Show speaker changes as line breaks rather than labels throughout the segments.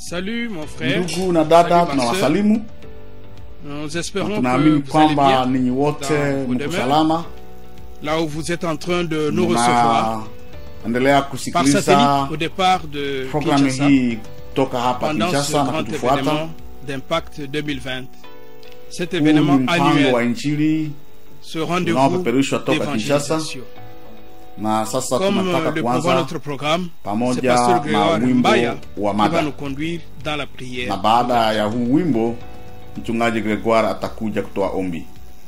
Salut mon frère.
Ndugu na dada,
Salut, ma
tunawasalimu
Nous
na
espérons que
tunaamini
vous allez
kwamba
bien
ninyi wote
dans vos
mko
demeures,
salama,
là où vous êtes en train de nous recevoir
mnaendelea
par
kusikiliza
satellite au départ de
programu
Kinshasa
hii toka hapa
pendant ce
Kinshasa na
grand
kutufuata.
événement d'Impact 2020. Cet
Huu ni
événement
mpango wa
annuel,
Injili
ce rendez-vous
unaopeperushwa toka Kinshasa,
d'évangélisation.
na sasa
Comme
tunataka
euh, le prévoit
kuanza
notre programme, c'est
pamoja
Pasteur
na
Grégoire
wimbo
Mbaya
wa
qui va
mada,
nous conduire dans la prière.
na baada ya huu wimbo mchungaji Gregoire atakuja kutoa ombi.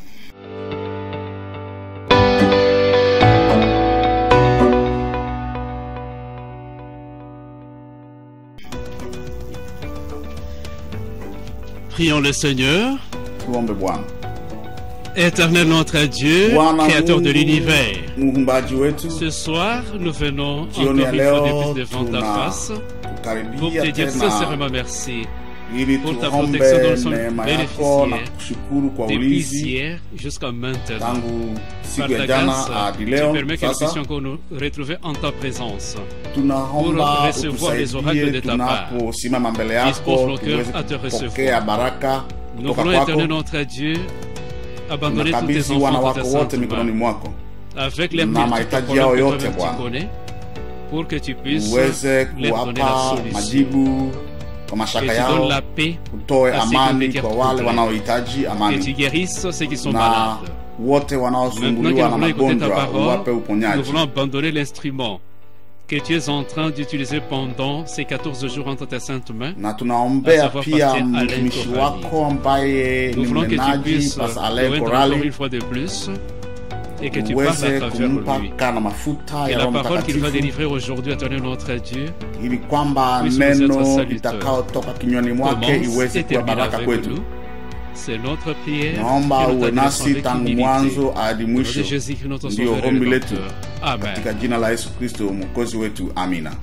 Prions le Seigneur,
Tuombe Bwana.
éternel notre Dieu,
Bwana
créateur de
Mungu,
l'univers.
muumbaji wetu,
Ce soir, nous venons encore
jioni ya
une fois de
leo
plus devant ta
tuna
face pour
kukaribia
te dire
tena
sincèrement merci
ili
pour ta
tuombe
protection dont nous sommes
neema yako na
bénéficiaires
kushukuru kwa
depuis
ulinzi
hier jusqu'à maintenant.
tangu
Par
siku ya
ta
jana
grâce,
hadi
tu
leo.
permets que nous
Sasa
puissions encore nous retrouver en ta présence.
tunaomba
pour recevoir les oracles de
utusaidie
ta part.
tunaposimama mbele
Dispose
yako
nos cœurs
tuweze
à te recevoir.
kupokea baraka
Nous
kutoka
voulons, éternel
kwako.
notre Dieu, abandonner tous tes
Tunakabidhi wana
enfants dans ta
wako wote
sainte
mikononi
main,
mwako,
avec les
na
multiples
mahitaji
problèmes
yao
que
yote,
toi-même
Bwana.
tu connais, pour que tu puisses
uweze
leur donner la
kuwapa
solution.
majibu kwa
Que
mashaka
tu
yao,
donnes la paix,
utoe
à ceux qui
amani
ont
kwa
des
wale
problèmes.
wanaohitaji
que tu
amani,
guérisses ceux qui sont
na
malades.
wote
Maintenant que
wanaosumbuliwa
nous
na
voulons écouter ta
magonjwa
parole,
uwape
nous
uponyaji.
voulons abandonner l'instrument que tu es en train d'utiliser pendant ces 14 jours entre tes saintes mains.
na tunaombea
À savoir
pia
Pastor Alain
mtumishi
Korali.
wako ambaye
Nous
ni
voulons que tu
mnenaji
puisses
Pastor
le
Alain
rendre encore
Korali
une fois de plus et que tu parles
uweze
à travers lui.
kumpaka na mafuta
Que
ya
la
Roho
parole qu'il va
Mtakatifu
délivrer aujourd'hui, éternel notre Dieu,
ili kwamba
puisse nous être
neno
salutateur.
litakaotoka kinywani mwake
commence
iweze
et
kuwa
termine
baraka
avec
kwetu.
nous. C'est notre prière.
Naomba
que nous
uwe
t'adressons
nasi
avec
tangu
humilité.
mwanzo hadi
Au nom de
mwisho,
Jésus-Christ, notre
ndiyo
Sauveur et
ombi letu
Rédempteur. Amen.
katika jina la Yesu Kristo mwokozi wetu, amina.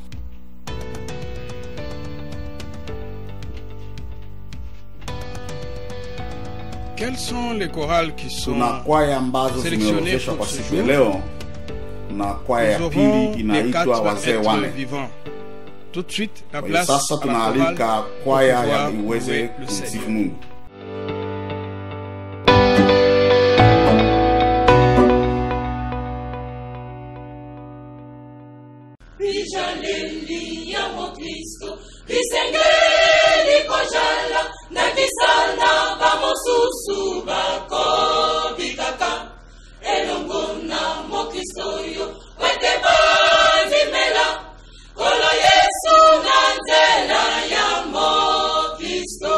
Quels sont les chorales qui sont
Tuna kwaya ambazo
sélectionné
zimeorodheshwa
pour
kwa
ce
siku ya
jour.
leo. Tuna kwaya ya
Nous
pili
aurons les
inaitwa
quatre
wazee
êtres
wane.
vivants. Tout de suite, la
Kwa hiyo
place
sasa
à la chorale
tunaalika
pour
kwaya ya
pouvoir
iweze
louer le
kumsifu
Seigneur.
Mungu.
Bijaleli ya Mokristo bisengeli kojala na bisana bamosusu bakobikaka elongo na Mokristo oyo wete bandimela kolo Yesu na nzela ya Mokristo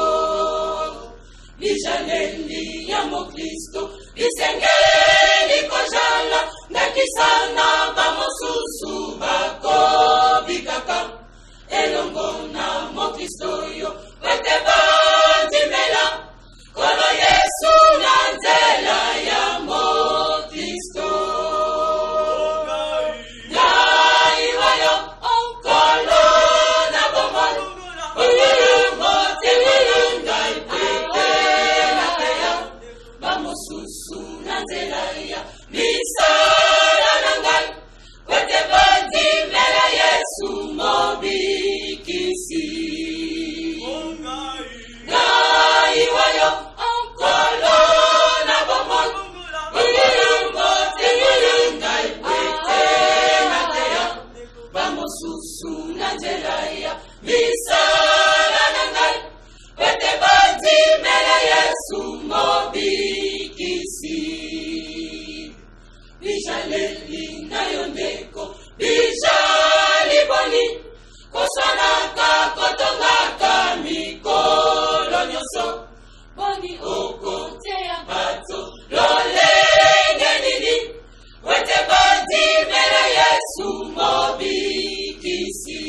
bijaleli ya Mokristo bisengeli kojala ndakisana bamosusu bakobikaka elongo na mokristo oyo wete bandimela kolo yesu na nzela ya mokristo ngai wayo onkolo na bomoi ulungo tingulu ngai pete na teya bamosusu na nzela ya misala na ngai wete bandimela yesu mobikisi ngai wayo onkolo na bomoi ulungo tingulu ngai pete na teya bamosusu na nzela ya misala na ngai wete bandimela yesu mobikisi bijaleli na yo ndeko bijali boni kosanaka kotongaka mikolo nyonso boni okoteya bato lolenge nini wete bandimela yesu mobikisi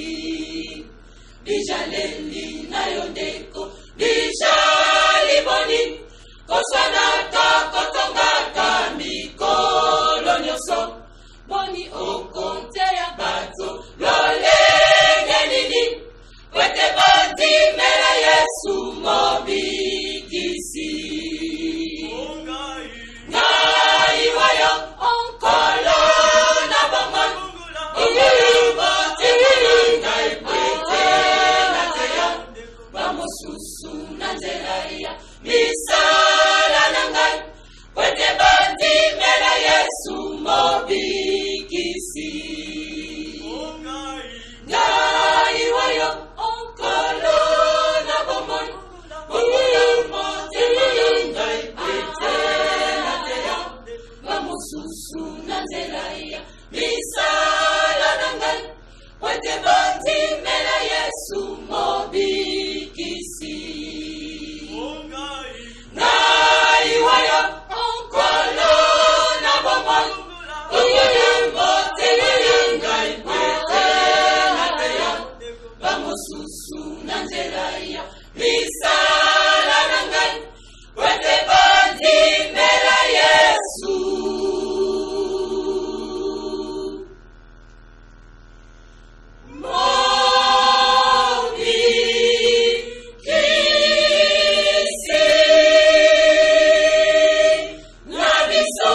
bijaleli na yo ndeko bijali boni koswanaka kotongaka mikolo nyonso boni okonteya bato lolenge nini wete bandimela yesu mobikisi ngai wayo onkolo na bomoi ulungo tingulu ngai pete ngai wayo onkolo na bomoi oyeyamo teyeye ngai pete na teya bamosusu na nzela ya misala na ngai wete bandimela yesu mobikisi ngai wayo onkolo na bomoi oyeyamo teyeye ngai pete na teya bamosusu na nzela ya misala na ngai wete bandimela yesu mobikisi na biso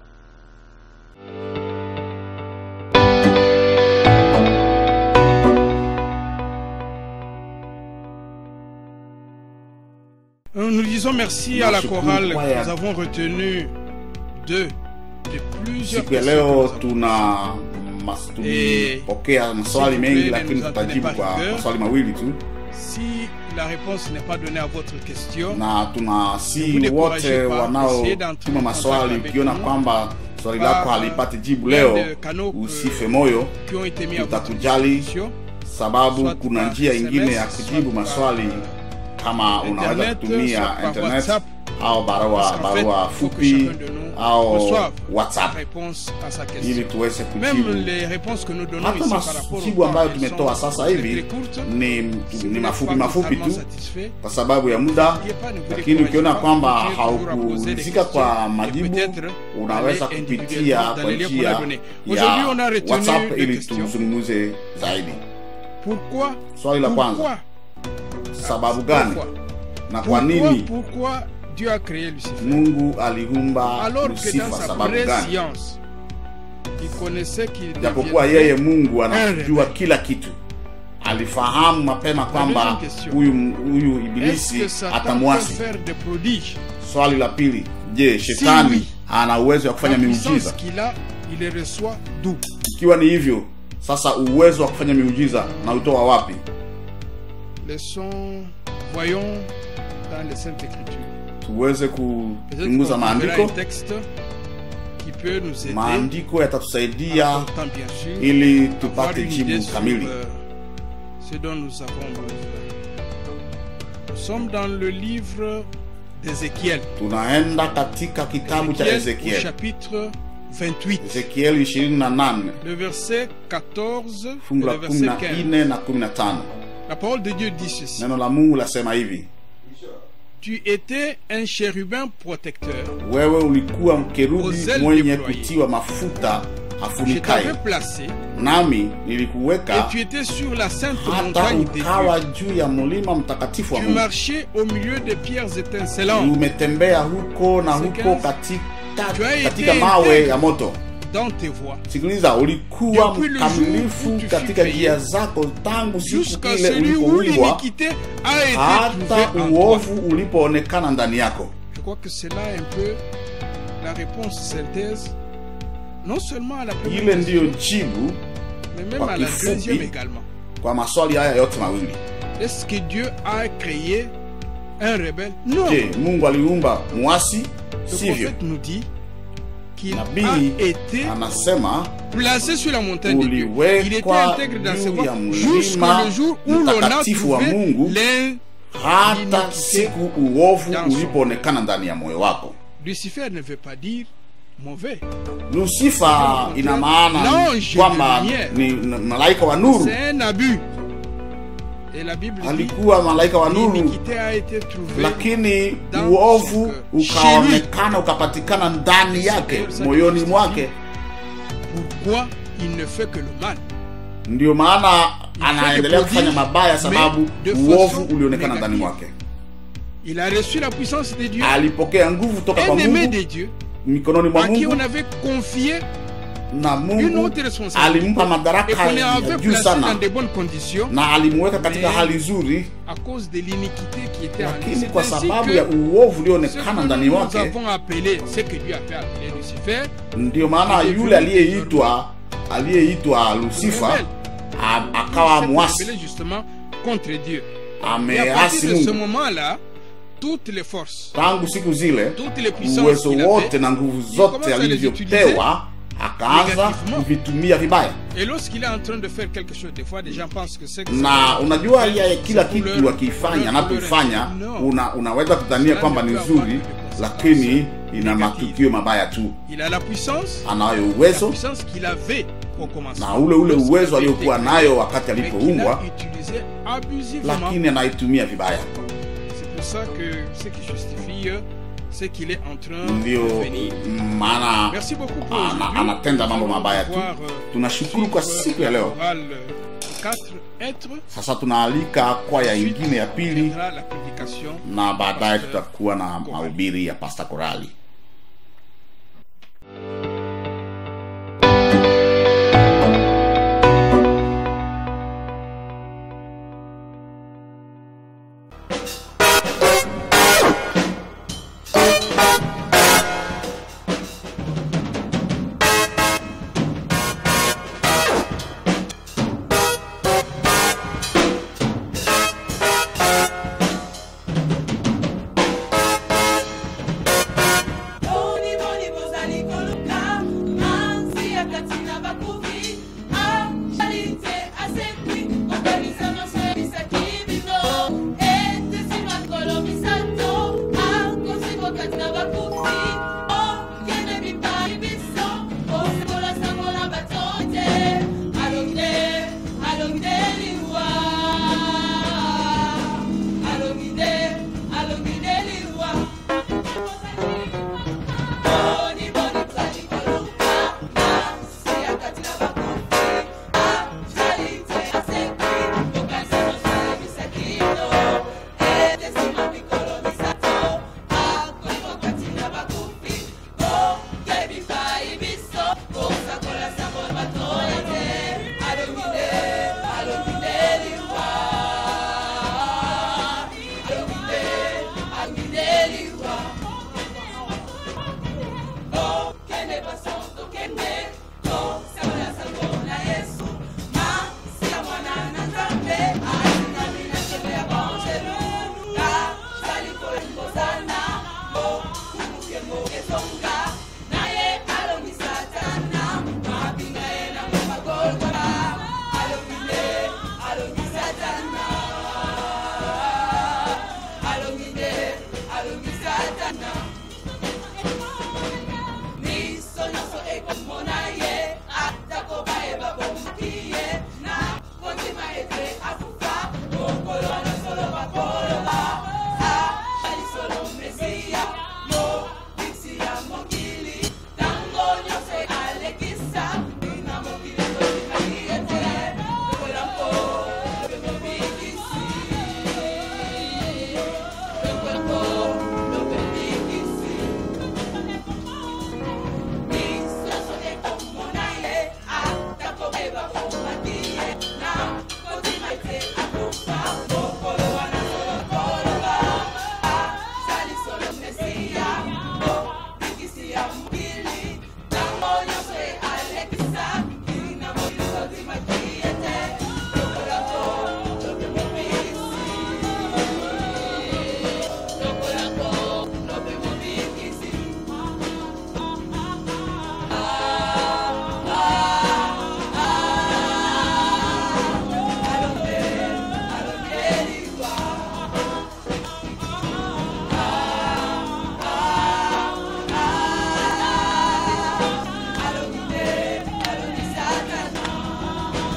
Euh, Nous disons merci à la
Nashukuru
chorale.
kwaya.
Nous avons retenu deux de plusieurs
siku ya
questions
leo
que nous avons
tuna mas- tulipokea maswali
s'il vous
mengi
plaît,
lakini
ne nous en
tutajibu
tenez pas
kwa
rigueur.
maswali mawili tu
Si la réponse n'est pas donnée à votre question,
na
Vous
tunasi
découragez
wote
pas, essayez
wanaotuma
d'entrer en
maswali
contact avec
ukiona
nous.
kwamba swali
Par,
lako halipati jibu
plein
leo
de canaux que-
usife moyo
qui ont été mis à votre
tutakujali
disposition,
sababu
soit
kuna
par
njia
SMS,
ingine ya
soit
kujibu
par,
maswali
euh,
kama unaweza
Internet,
kutumia
soit par
internet
WhatsApp.
au barua
Parce qu'en fait,
barua
il faut que
fupi
chacun de nous
au
reçoive la
whatsapp
réponse à sa
ili
question.
tuweze
Même
kujibu
les réponses que nous donnons
hata
ici par rapport
majibu
au
ambayo
temps, elles
tumetoa
sont
sasa
très,
hivi
très courtes.
ni,
Si vous
ni
n'êtes
mafupi
pas
mafupi
totalement
tu
satisfait,
kwa sababu ya muda
n'oubliez pas, ne vous
lakini
découragez
ukiona
pas,
kwamba
continuez toujours à poser des
haukuhusika kwa
questions et
majibu
peut-être
unaweza
aller
kupitia
individuellement dans
kwa
les liens qu'on
njia
a donnés. Aujourd'hui, on a
ya
retenu
whatsapp
deux
ili
questions.
tuzungumze zaidi
Pourquoi
swali la
Pourquoi
kwanza sababu gani
Pourquoi
na kwa
Pourquoi,
nini
pourquoi Dieu a créé Lucifer
mungu aliumba
Alors que dans
lusifa
sa
sababu gani
préscience, il connaissait qu'il
japokuwa
deviendrait
yeye mungu anajua
rebelle.
kila kitu alifahamu mapema kwamba
deuxième question.
huyu huyu
Est-ce
ibilisi
que Satan peut
atamwasi
faire des prodiges
swali la pili je shetani
oui.
ana uwezo wa kufanya
La puissance
miujiza
qu'il a, il les reçoit d'où
ikiwa ni hivyo sasa uwezo wa kufanya miujiza na utoa wapi
Laissons, voyons dans les Saintes Écritures.
tuweze
Peut-être qu'on
kuchunguza
trouvera un
maandiko
texte qui peut nous aider,
maandiko
en
yatatusaidia
apportant bien sûr
ili
avoir
tupate
une idée
jibu
sur
kamili
euh, ce dont nous avons besoin. Nous sommes dans le livre d'Ézéchiel.
tunaenda katika kitabu cha
Ézéchiel au
ezekiel
chapitre 28.
ezekiel 28
Le verset 14 et
fungu la
le verset 15.
14 na 15
La parole de Dieu dit ceci.
neno la mungu lasema hivi
Tu étais un chérubin protecteur.
wewe ulikuwa mkerubi
Ozel
mwenye
deployé.
kutiwa mafuta
Je
afunikaye
t'avais placé
nami
et
nilikuweka
tu étais sur la sainte
hata
montagne des
ukawa
dieux.
juu ya mlima mtakatifu wa
Tu
mungu
marchais au milieu des pierres étincelantes
umetembea huko na
C'est
huko
quinze.
katika,
Tu as
katika
été
mawe
intègre.
ya moto
dans tes voies.
sikiliza ulikuwa
Depuis le jour
mkamilifu
où tu
katika
fus
njia
payé,
zako tangu siku
Jusqu'à
ile
celui où
ulipoumbwa
l'iniquité a été
hata
trouvée en toi.
uovu ulipoonekana ndani yako
Je crois que c'est là un peu la réponse synthèse, non seulement à la première
ile ndiyo
question,
jibu
mais même
kwa
à la
kifupi.
deuxième également.
kwa maswali haya yote mawili
Est-ce que Dieu a créé un rebelle Non.
je mungu aliumba mwasi
Le
sivyo
prophète nous dit qu'il
nabii
a été
anasema
placé sur la montagne de Dieu. Il était
uliwekwa
intègre dans ses
juu ya
voies
mlima
jusqu'au jour où l'on a
mtakatifu wa
trouvé
Mungu
l'un.
hata
Iniquité
siku uovu
dans son
ulipoonekana ndani ya moyo wako
Lucifer ne veut pas dire mauvais.
lusifa ina maana
L'ange
kwamba
de lumière.
ni n- malaika wa nuru
C'est un abus. Et la Bible dit
alikuwa malaika wa nuru
l'iniquité a été trouvée
lakini
dans
uovu
son cœur.
ukaonekana ukapatikana ndani yake moyoni mwake
pourquoi il ne fait que le mal.
ndio maana
Il fait
anaendelea
des
kufanya
prodiges,
mabaya sababu
mais de
uovu
façon
ulionekana ndani
négative.
mwake
Il a reçu la puissance de Dieu,
alipokea nguvu toka kwa
un aimé
mungu
de Dieu,
mikononi mwa
à qui
mungu
on avait confié
na
une
mungu
autre responsabilité
alimpa
et
madaraka
qu'on
ya
avait
juu
placé dans
sana
de bonnes conditions
na alimweka katika
Mais-
hali nzuri
à cause de l'iniquité qui était en lui.
lakini
C'est
kwa
ainsi
sababu
que
ya uovu
ce
ulioonekana
que
ndani
nous
mwake
avons appelé, ce que Dieu a fait appeler Lucifer,
ndio maana
Il est
yule
venu
aliyeitwa aliyeitwa lusifa
rebelle.
a- akawa
s'est
mwasi
rebellé justement contre Dieu. Et à
ameasi
partir de ce
mungu
moment-là, toutes les forces,
tangu siku zile
toutes les puissances
uwezo
qu'il
wote
avait,
na nguvu
il
zote
commence à les
alivyopewa akaanza
négativement.
kuvitumia vibaya
et lorsqu'il est en train de faire quelque chose, des fois, des gens pensent que c'est que
na
c'est-
unajua ya kila
c'est pour
kitu
leur-
akifanya
leur-
anapoifanya
leur-
una, unaweza kudhania
Cela
kwamba
ne
ni
peut avoir
nzuri
que des
lakini ina
négatives.
matukio mabaya tu
Il a la puissance,
anayo
la
uwezo
puissance qu'il avait au commencement.
na ule ule
Lorsqu'il
uwezo
avait
aliokuwa
été
nayo wakati
mais qu'il
alipoumbwa
a utilisé abusivement.
lakini anaitumia vibaya
C'est pour ça que ce qui justifie, euh, c'est qu'il est en train
ndio
de venir.
maana
Merci beaucoup pour
ana-
aujourd'hui.
anatenda mambo
Nous allons
mabaya tu
voir, euh,
tunashukuru kwa
suivre
siku ya leo
chorale, euh, quatre êtres
sasa tunaalika kwaya ingine ya pili
viendra la prédication
na baadaye
Pastor
tutakuwa na
Korali.
mahubiri ya pasta korali
Boni boni bozali koluka manzi ya kati na bakufi actualité asekwi kokanisa nyonso ebisaki bino etesi makolo misato akosi kokati na bakufi okende bipai biso osekola sango na bato te alongi te alongi te liwa alongi te alongi te liwa Boni boni bozali koluka manzi ya kati na bakufi actualité asekwi kokanisa nyonso ebisaki bino etesima mikolo misato akoki kokati na bakufi koyebi pai biso kosakola sango bato ete alongi nde alongi nde liwa alongi nde alongi nde liwa okende baso tokende tosakola sango na yesu masi ya mwana na nzambe alinami na nzembe ya banjelu kazali kolingozana mokumukengo ezonga naye alongi satana mabinga ye na magolgola alongi nde alongi satana alongi nde alongi satana miso nyonso ekomona ye atako bayeba bomaki ye na kondima ete akufa mokolo wana solo bakoloba alisolo mesiya mobiksi ya mokili ntango nyonso alekisa ina mokili kondimaki ete lokolango lope mobikisi lokolango lope bikisi misoso ekomona ye atakobeba komaki ye na kotima ete akufa mokolo wana solokoloba azali solo mesiya mobikisi ya mokili ntango nyonso ye alekisa ina mokili kotimaki ete lokolako lope mobikisi lokolako lope mobikisi Alongi te, alongi satana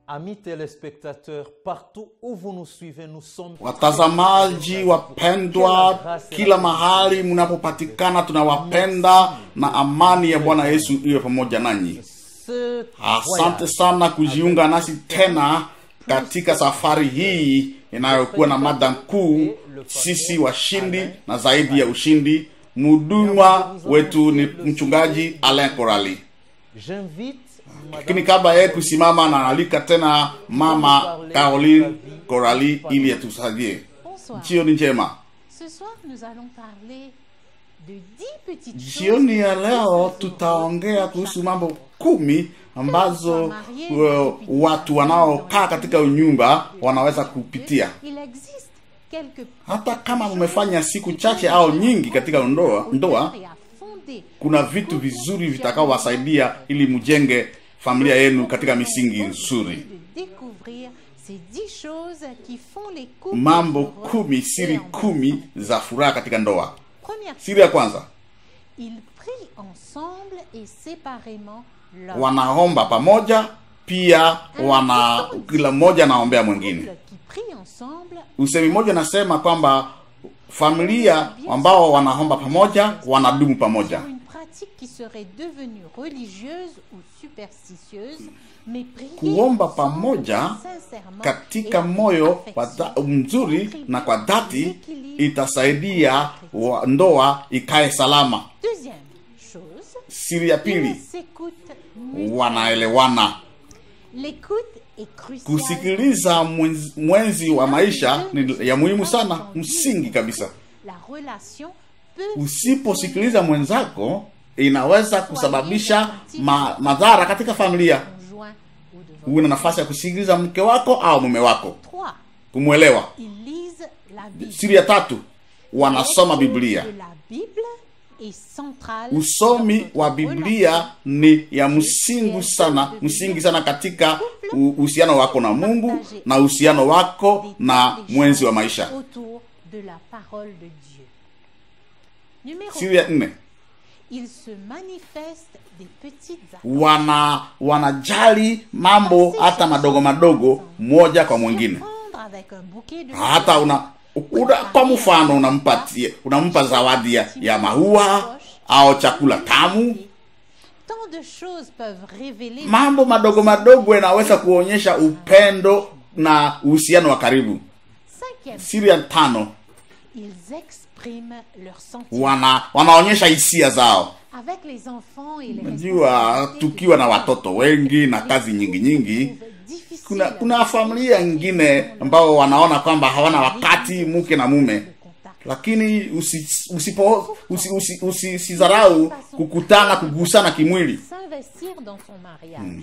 Amis téléspectateurs, partout où vous nous suivez, nous sommes
watazamaji wapendwa kila mahali mnapopatikana tunawapenda na amani ya bwana yesu iwe pamoja nanyi
ce
asante sana kujiunga nasi tena katika safari hii inayokuwa na mada kuu sisi washindi na zaidi ya ushindi mhuduma wetu ni mchungaji alain korali
J'invite
lakini kabla yeye kusimama naalika tena mama caroline korali ili atusaidie
Bonsoir.
jioni njema
Ce soir, nous allons parler de dix petites choses.
jioni ya leo tutaongea kuhusu mambo kumi ambazo uh, watu wanaokaa katika nyumba wanaweza kupitia
Il existe quelques
hata kama mmefanya siku chache au nyingi katika ndoa ndoa
et à fonder
kuna vitu vizuri vitakaowasaidia ili mjenge familia yenu katika misingi nzuri
de découvrir ces dix choses qui font les couples
mambo
heureux
kumi
et
siri
en
kumi za furaha katika ndoa
Première
siri ya kwanza
ils prient ensemble et séparément leur
wanaomba pamoja pia wana kila mmoja anaombea mwingine
couple qui prient ensemble
usemi mmoja nasema kwamba familia ambao wanaomba pamoja wanadumu pamoja
sur une pratique qui serait devenue religieuse ou superstitieuse, mais prier
kuomba
ensemble
pamoja
sincèrement
katika
et
moyo
avec
wa
affection
dha- mzuri
contribue
na kwa
au
dhati
équilibre
itasaidia wa ndoa ikae salama
Deuxième chose,
siri ya pili
ils s'écoutent mutuellement.
wanaelewana
L'écoute est cruciale.
kusikiliza mwenzi, mwenzi wa maisha ni ya muhimu sana msingi kabisa
La relation peut
usiposikiliza mwenzako inaweza kusababisha ma, madhara katika familia
conjoint ou de votre
uwe na nafasi ya kusikiliza mke wako au mume wako
Trois,
kumwelewa
ils lisent la Bible.
siri ya tatu wanasoma
L'étude
biblia
de la Bible est centrale
usomi
dans
wa
notre
biblia
relation.
ni ya msingi sana msingi sana katika u- uhusiano wako na mungu na uhusiano wako na mwenzi wa maisha
autour de la parole de Dieu. Numéro
siri ya nne
il se manifeste des petites actions
wana wanajali mambo hata madogo madogo moja kwa mwingine
Surprendre avec un bouquet de
hata una, una kwa mfano unampatia unampa zawadi ya, ya maua au chakula tamu
Tant de choses peuvent révéler
mambo madogo madogo yanaweza kuonyesha upendo na uhusiano wa karibu
Cinquième,
siri ya tano
ils expriment leurs sentiments.
wana wanaonyesha hisia zao
Avec les enfants et les
najua
responsabilités
tukiwa na
que
watoto wengi na kazi nyingi nyingi
trouve difficile
kuna kuna familia nyingine ambao wanaona kwamba hawana wakati mke na mume
de contact.
lakini usi, usipo usi, usi, usi, usizarau kukutana kugusana kimwili
S'investir dans son mariage.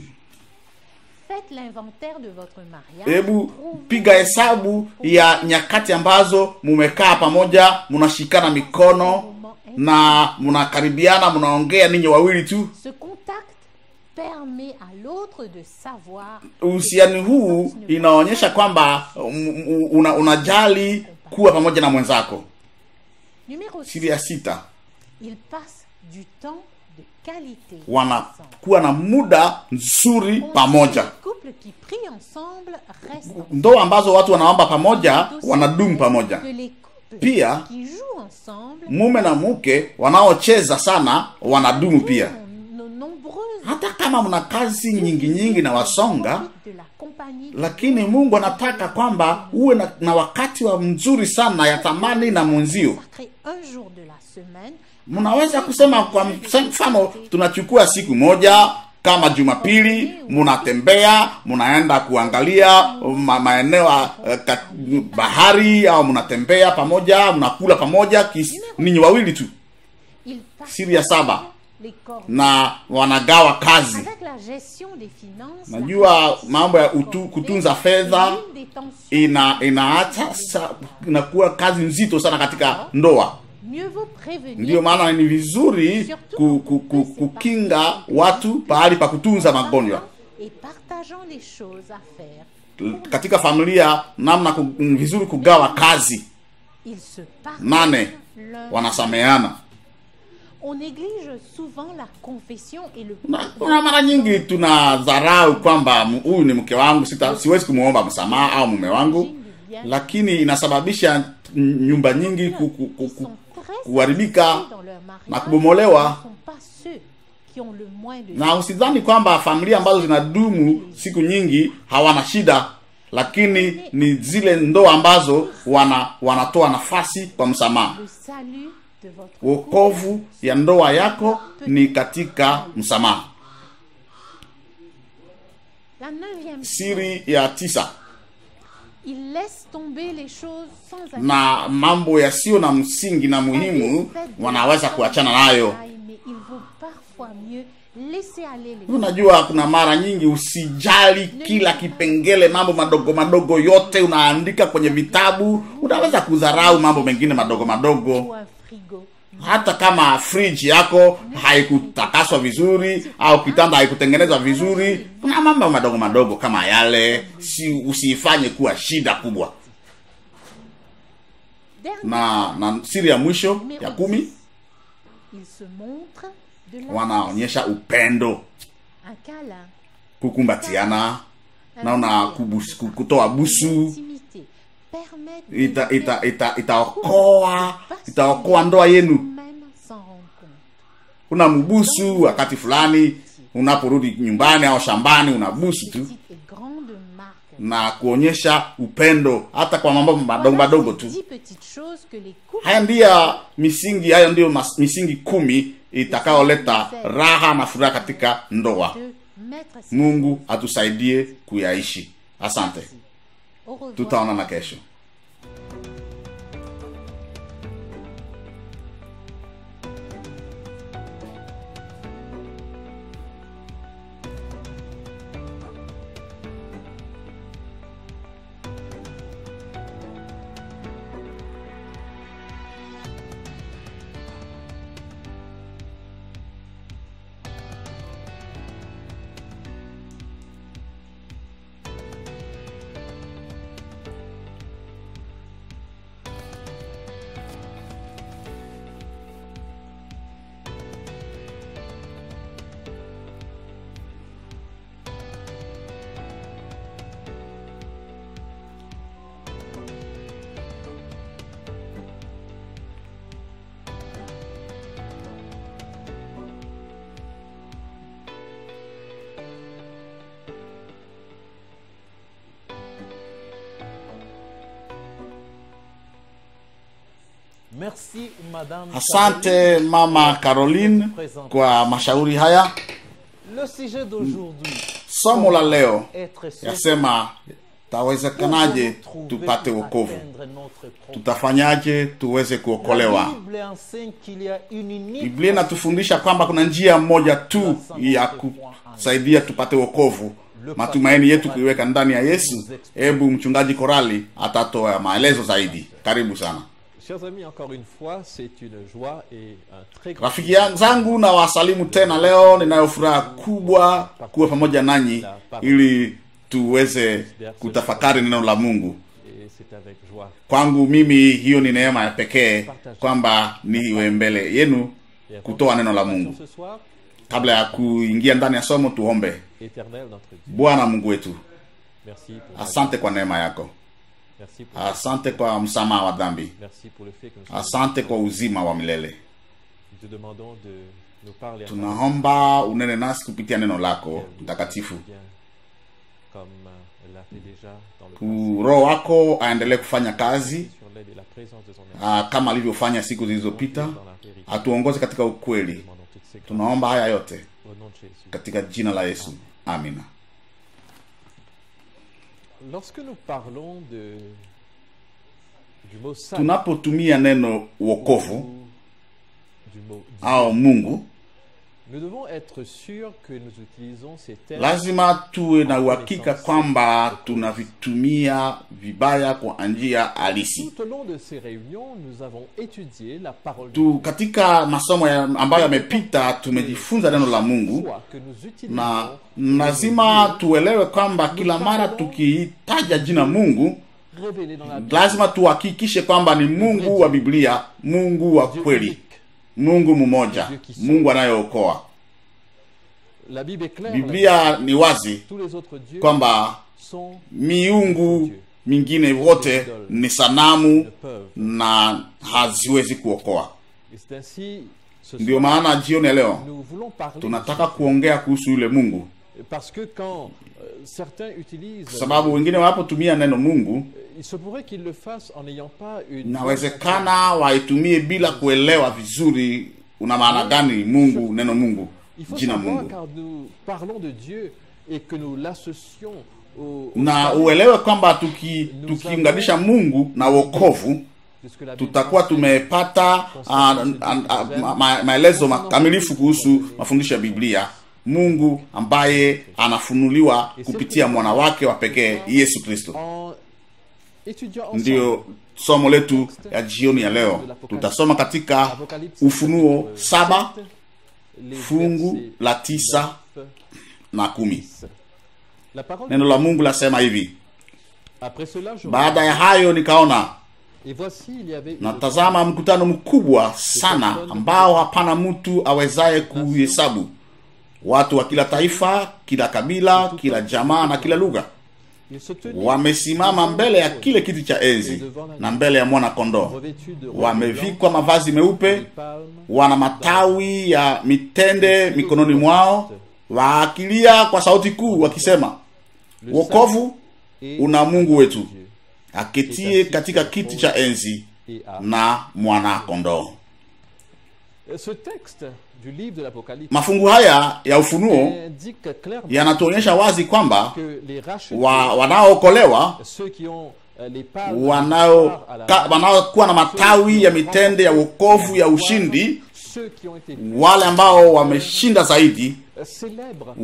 Faites l'inventaire de votre mariage.
hebu
Trouvez
piga hesabu ya nyakati ambazo mumekaa pamoja mnashikana mikono na mnakaribiana mnaongea ninyi wawili tu
Ce contact permet à l'autre de savoir
uhusiani huu inaonyesha kwamba um, um, una, unajali kuwa pamoja na mwenzako
Numéro 6.
siri ya sita
Ils passent du temps de qualité. ensemble.
wanakuwa na muda nzuri
On dit
pamoja
que Les couples qui prient ensemble restent ensemble.
ndoa ambazo watu wanaomba pamoja wanadumu pamoja
Que les couples
Pia,
qui jouent ensemble
mume na mke wanaocheza sana wanadumu pia
ont nos nombreuses
hata kama mna kazi nyingi nyingi na wasonga
de la compagnie
lakini mungu anataka kwamba uwe na, na wakati wa mzuri sana ya thamani na mwenzio
consacrer un jour de la semaine
mnaweza kusema kwa mfano tunachukua siku moja kama jumapili mnatembea mnaenda kuangalia ma, maeneo ya eh, ka- bahari au mnatembea pamoja mnakula pamoja kis- ninyi wawili tu
ils partagent
Siri ya saba.
les corps
na wanagawa kazi
avec la gestion des finances
najua mambo ya utu, kutunza fedha
l'une des tensions
ina inaacha sa- inakuwa kazi nzito sana katika ndoa
mieux vaut prévenir
ndiyo maana ni vizuri ku, ku, ku, kukinga watu pahali pa kutunza magonjwa
et partageant les choses à faire
katika familia namna ku, ni vizuri kugawa kazi
ils se partagent
nane
l'un
wanasameana
On néglige souvent la confession et le
na kuna mara nyingi tunadharau kwamba m- huyu ni mke wangu sita, siwezi kumwomba msamaha au mume wangu lakini inasababisha n- nyumba nyingi ku, ku, ku,
qui
ku,
sont très
kuharibika
satisfaits dans leur mariage
na kubomolewa.
ne sont pas ceux qui ont le moins de
na usidhani kwamba familia ambazo zinadumu siku nyingi hawana shida lakini ni zile ndoa ambazo wana wanatoa nafasi kwa msamaha
le salut de votre couple.
wokovu ya ndoa yako ni katika msamaha
La neuvième
siri ya tisa
il laisse tomber les choses sans
na mambo yasiyo na msingi na muhimu wanaweza kuachana nayo
Mais il vaut parfois mieux laisser aller les
unajua kuna mara nyingi usijali kila kipengele mambo madogo madogo yote unaandika kwenye vitabu unaweza kudharau mambo mengine madogo madogo
ou un frigo.
hata kama friji yako haikutakaswa vizuri au kitanda haikutengenezwa vizuri kuna mambo madogo madogo kama yale si usiifanye kuwa shida kubwa
Dernier,
na na siri ya mwisho ya kumi
il se montre de la
wanaonyesha upendo
un câlin,
kukumbatiana
un
naona
baiser,
kubus- ku- kutoa busu
intimité, permettent de
ita ita
faire
ita itaokoa itaokoa ndoa yenu
même sans rendre compte.
una mbusu wakati fulani unaporudi nyumbani au shambani unabusu tu
Petite et grande marque.
na kuonyesha upendo hata kwa mambo madogo madogo tu
Dix petites choses que les couples
haya ndiyo misingi hayo ndiyo mas- misingi kumi itakayoleta raha na furaha katika ndoa
de mettre ses
mungu atusaidie kuyaishi asante
Au revoir.
tutaonana kesho
Merci, Madame.
asante
Caroline.
mama caroline kwa mashauri haya
Le sujet d'aujourd'hui.
somo la leo
Être sûr
yasema tawezekanaje
trouver
tupate
pour
wokovu
atteindre notre projet.
tutafanyaje tuweze
La
kuokolewa
Bible enseigne qu'il y a une unique
biblia inatufundisha kwamba kuna njia moja tu ya kusaidia tupate wokovu matumaini yetu kuiweka ndani ya yesu hebu mchungaji korali atatoa maelezo zaidi karibu sana
Chers amis, encore une fois, c'est une joie et un très grand
rafiki ya- zangu na wasalimu tena leo ninayo furaha kubwa kuwa pamoja nanyi ili tuweze kutafakari neno la mungu
et c'est avec joie
kwangu mimi hiyo ni neema ya pekee kwamba niwe mbele yenu
et
kutoa neno la mungu
ce soir,
kabla ya kuingia ndani ya somo tuombe
éternel notre Dieu.
bwana mungu wetu
Merci pour ta
asante kwa neema yako
merci pour
asante kwa msamaha wa dhambi
merci pour le fait que nous sommes
asante kwa uzima wa milele
nous te demandons de nous parler à
tunaomba unene nasi kupitia neno lako mtakatifu
bien comme euh, l'a fait déjà dans le
Ku- roho wako aendelee kufanya kazi
passé sur l'aide et la présence de son Esprit
aa, kama alivyofanya siku zilizopita
dans la vérité.
atuongoze katika ukweli
Nous demandons toutes ces grâces
tunaomba haya yote
au nom de Jésus.
katika jina la yesu amina
Lorsque nous parlons de du mot salut
tunapotumia neno wokovu
ou du mot Dieu,
au mungu
nous devons être sûrs que nous utilisons ces termes
lazima tuwe na uhakika kwamba tunavitumia vibaya kwa njia halisi
Tout au long de ces réunions, nous avons étudié la parole de
tu katika masomo ya, ambayo yamepita tumejifunza neno la mungu
Dieu que nous utilisons
na lazima tuelewe kwamba kila mara tukiitaja jina mungu
révélé dans la Bible,
lazima tuhakikishe kwamba ni mungu wa biblia mungu wa
Dieu
kweli
unique,
mungu mmoja mungu anayeokoa
La Bible est claire.
biblia ni wazi
Tous les autres dieux
kwamba
sont
miungu mingine wote ni sanamu
ne peuvent.
na haziwezi kuokoa
Et c'est ainsi ce
ndio
soir,
maana jioni ya leo
nous voulons parler
tunataka kuongea kuhusu yule mungu
parce que quand euh, certains utilisent
kwa sababu wengine wanapotumia neno mungu
euh, il se pourrait qu'ils le fassent en n'ayant pas une
inawezekana waitumie bila kuelewa vizuri una maana gani mungu neno mungu
Il faut
jina
savoir
mungu
quand nous parlons de Dieu et que nous l'associons au, au
na
salut,
uelewe kwamba tuki- tukiunganisha mungu na wokovu
de ce que la Bible
tutakuwa
enseigne.
tumepata ah, ah, ah, ma- ma- maelezo makamilifu kuhusu mafundisho ya biblia mungu ambaye anafunuliwa kupitia mwana wake wa pekee yesu kristo
En étudiant ensemble
ndiyo somo letu ya jioni ya leo tutasoma katika
Apocalypse
ufunuo
chapitre
saba
7, les
fungu
versets
la tisa
9,
na kumi
10. La parole
neno la mungu lasema hivi
Après cela, je
baada ya hayo nikaona
et voici il y avait une
natazama mkutano mkubwa sana ambao hapana mtu awezaye kuhesabu watu wa kila taifa kila kabila kila jamaa na kila lugha
il se tenait
wamesimama mbele ya kile kiti cha enzi na mbele ya mwana kondoo
revêtu de robes
wamevikwa mavazi meupe
blanches, palmes,
wana matawi ya mitende mikononi mwao waakilia kwa sauti kuu wakisema
le
wokovu
salut
una mungu wetu
Dieu
aketie katika kiti cha enzi
et à
na mwana kondoo
ce texte du livre de l'Apocalypse
mafungu haya ya ufunuo
indique clairement
yanatuonyesha wazi kwamba
que les rachetés,
wa, wanaookolewa
ceux qui ont euh, les palmes
wanao
à la
ka-
main,
wanaokuwa na matawi ya mitende ya wokovu ya ushindi
ceux qui ont été
wale ambao wameshinda zaidi
euh, célèbres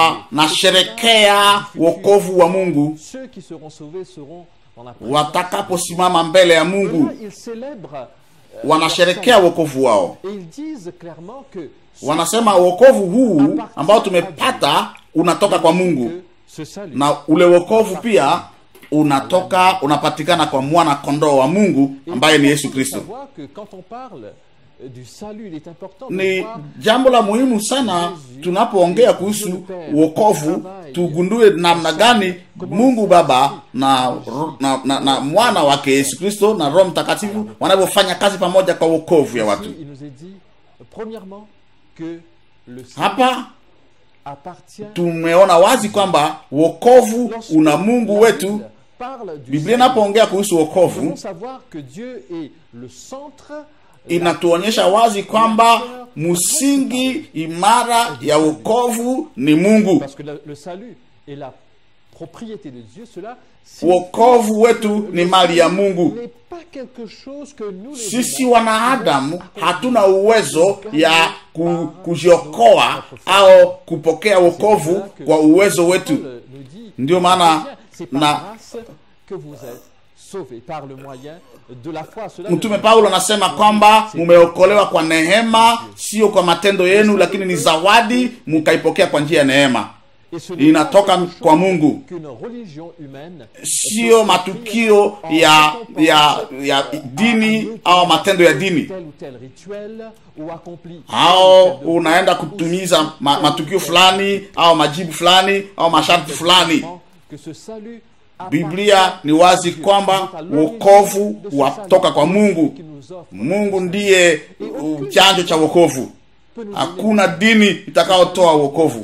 wanasherekea wokovu wa mungu
ceux qui seront sauvés seront dans la présence
watakaposimama mbele ya mungu
Là, ils célèbrent euh,
wanasherekea
leur
wokovu wao
salut. et ils disent clairement que
wanasema wokovu huu ambao tumepata unatoka kwa mungu
que ce salut
na ule wokovu pia unatoka unapatikana kwa mwana kondoo wa mungu
Et
ambaye ni
il
yesu
faut
kristo
savoir que quand on parle euh, du salut, il est important de
ni
voir
jambo la muhimu sana tunapoongea kuhusu wokovu tugundue namna gani mungu baba na, na, na, na mwana wake yesu kristo na roho mtakatifu wanavyofanya kazi pamoja kwa wokovu ya watu
Ici, il nous est dit, euh, premièrement, que le salut
hapa
appartient
tumeona wazi kwamba wokovu
Lorsque
una mungu
la
wetu
Bible parle du
biblia
salut,
inapoongea kuhusu
nous
wokovu
devons savoir que Dieu est le centre
inatuonyesha wazi kwamba msingi imara ya wokovu ni mungu
parce que le, le salut est la propriété de Dieu, cela signifie
wokovu wetu ni mali ya mungu
n'est pas quelque chose que nous les
sisi
humains
wanadamu
pouvons
hatuna uwezo ya ku, kujiokoa au kupokea wokovu kwa uwezo wetu
Paul nous dit,
Ndio maana
c'est par
na-
grâce que vous êtes sauvés par le moyen de la foi. Cela ne
mtume
veut
paulo
pas
anasema
dire
kwamba
c'est
mumeokolewa kwa neema sio kwa matendo yenu lakini ni zawadi mukaipokea kwa njia ya neema
Et ce n'est
inatoka
pas quelque
kwa
chose
mungu
qu'une religion humaine
sio matukio ya ya ya dini au matendo ya dini
tel ou tel rituel ou accompli
au unaenda kutumiza ma, matukio fulani au majibu fulani au masharti fulani
que ce salut
biblia ni wazi kwamba wokovu watoka kwa mungu mungu ndiye uh, chanjo cha wokovu hakuna dini itakayotoa wokovu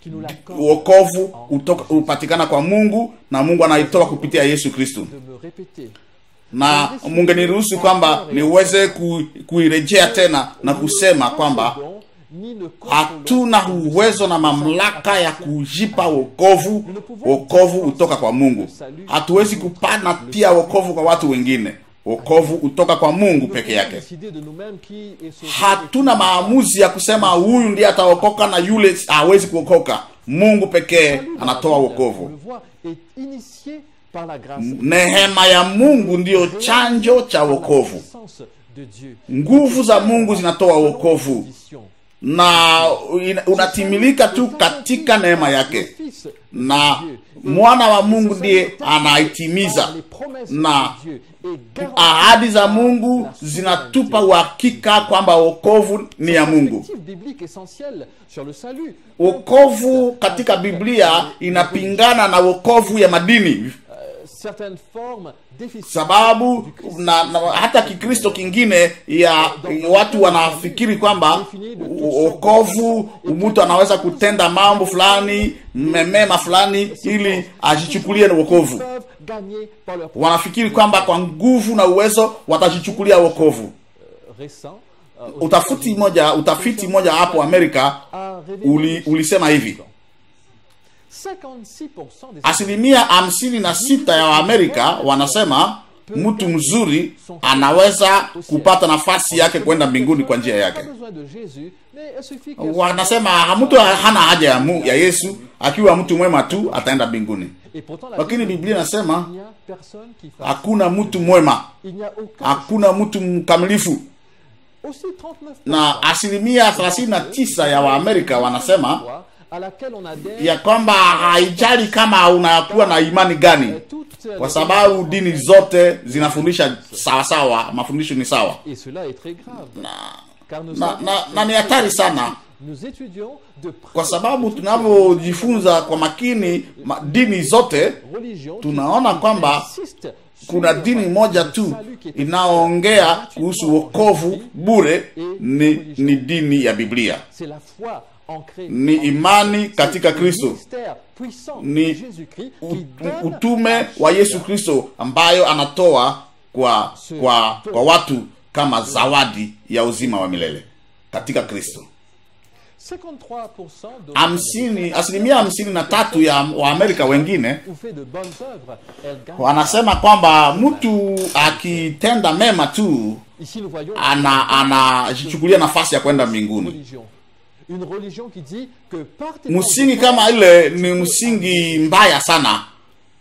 wokovu utoka- hupatikana kwa mungu na mungu anaitoa kupitia yesu kristo
de me répéter
na mungeniruhusu kwamba niweze ku, kuirejea tena na kusema kwamba
ni ne
hatuna uwezo na mamlaka ya kujipa wokovu wokovu hutoka kwa mungu hatuwezi kupana pia wokovu kwa watu wengine wokovu hutoka kwa mungu peke yake
décider de nous-mêmes qui est sauvé
hatuna maamuzi ya kusema huyu ndiye ataokoka na yule hawezi kuokoka mungu pekee
Salut dans la
anatoa
Bible, on
wokovu
le voit, est initié par la grâce
neema ya mungu ndiyo chanjo cha
par la
wokovu
puissance de Dieu.
nguvu za mungu zinatoa wokovu
Position.
na ina- unatimilika tu katika neema yake na mwana wa mungu ndiye anaitimiza na ahadi za mungu zinatupa uhakika kwamba wokovu ni ya mungu
biblique essentielle sur le salut.
wokovu katika biblia inapingana na wokovu ya madini
Certaines formes déficitaires
sababu na, na hata kikristo kingine ya watu wanafikiri kwamba u- wokovu mtu anaweza kutenda mambo fulani memema fulani ili ajichukulie na wokovu
peuvent gagner par leur
wanafikiri kwamba kwa nguvu na uwezo watajichukulia wokovu
récent. euh, aux
utafiti moja utafiti moja hapo amerika
a révélé
uli, ulisema hivi
56% des
asilimia hamsini na sita ya waamerika wanasema mtu mzuri anaweza kupata nafasi yake kwenda mbinguni kwa njia yake
pas besoin de Jésus, mais il suffit qu'elle soit-
wanasema mtu hana haja ya, mu, ya yesu akiwa mtu mwema tu ataenda mbinguni
Et pourtant, la
lakini
Bible
biblia
dit,
inasema
il n'y a personne qui fasse.
hakuna mtu mwema
Il n'y a aucun.
hakuna mtu mkamilifu
Aussi 39%
na asilimia 39 ya waamerika wanasema
à laquelle on adhère
ya kwamba haijali kama unakuwa na imani gani
toutes
kwa
les
sababu dini zote zinafundisha sawasawa mafundisho ni sawa
Et cela est très grave. Car nous
na,
savons-
na, na ni hatari sana
Nous étudions de près
kwa sababu tunavyojifunza kwa makini ma, dini zote
religion
tunaona kwamba
insiste
kuna
sur
dini moja
le
tu
salut qui est
inayoongea kuhusu wokovu bure ni, ni dini ya biblia
C'est la foi ancrée
ni
en
imani katika
C'est le
kristo
mystère puissant
Ni
de Jésus-Christ
U-
qui
u-
donne
utume wa yesu kristo ambayo anatoa kwa kwa kwa watu kama zawadi ya uzima wa milele katika kristo
53% de
hamsini asilimia hamsini na tatu ya waamerika wengine
ou fait de bonnes œuvres, elles gagnent.
wanasema kwamba mtu akitenda mema tu
Ici nous voyons
ana anajichukulia nafasi ya kwenda
une
mbinguni
religion. Une religion qui dit que par tes
msingi
bonnes
kama ile ni msingi mbaya sana
œuvres,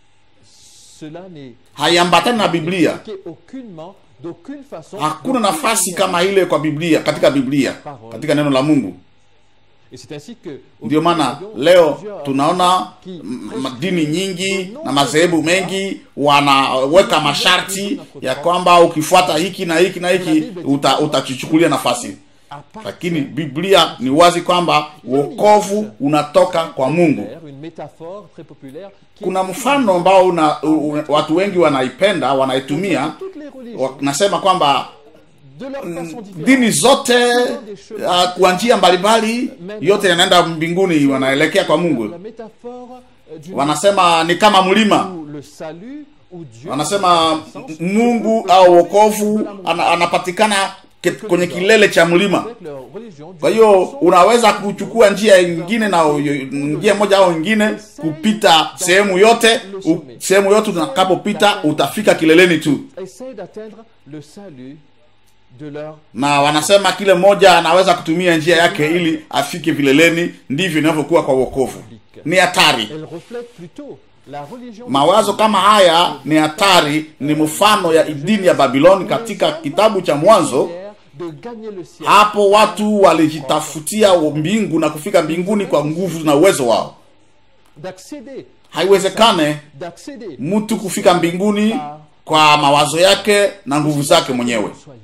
cela n'est
haiambatani na biblia
expliqué aucunement, d'aucune façon.
hakuna
d'aucune
nafasi
manière.
kama ile kwa biblia katika biblia katika neno la mungu
Et c'est ainsi que
ndio maana leo tunaona m- m- dini nyingi na madhehebu mengi wanaweka masharti ya kwamba ukifuata hiki na hiki na hiki uta, utachichukulia nafasi lakini biblia ni wazi kwamba wokovu unatoka kwa mungu
une métaphore très populaire qui
kuna mfano ambao una, u, u, watu wengi wanaipenda wanaitumia
toutes les religions
wanasema kwamba
de leur façon différente
dini zote uh, kwa njia mbalimbali yote yanaenda mbinguni wanaelekea kwa mungu
la métaphore euh, d'une
wanasema ni kama mlima
où le salut où Dieu
wanasema m- mungu au wokovu ana, anapatikana ke- kwenye kilele cha mlima
avec leur religion
kwa hiyo unaweza kuchukua njia ingine na u- njia moja au ingine kupita sehemu yote u- sehemu yote utakapopita utafika kileleni tu
essaie d'atteindre le salut de leur
na wanasema kile mmoja anaweza kutumia njia yake ili afike vileleni ndivyo inavyokuwa kwa wokovu ni hatari
elle reflète plutôt la religion
mawazo kama haya ni hatari ni mfano ya dini ya babiloni katika kitabu cha mwanzo
de gagner le ciel
hapo watu walijitafutia mbingu na kufika mbinguni kwa nguvu na uwezo wao
d'accéder
haiwezekane
d'accéder
mtu kufika mbinguni kwa mawazo yake na nguvu zake mwenyewe
soyons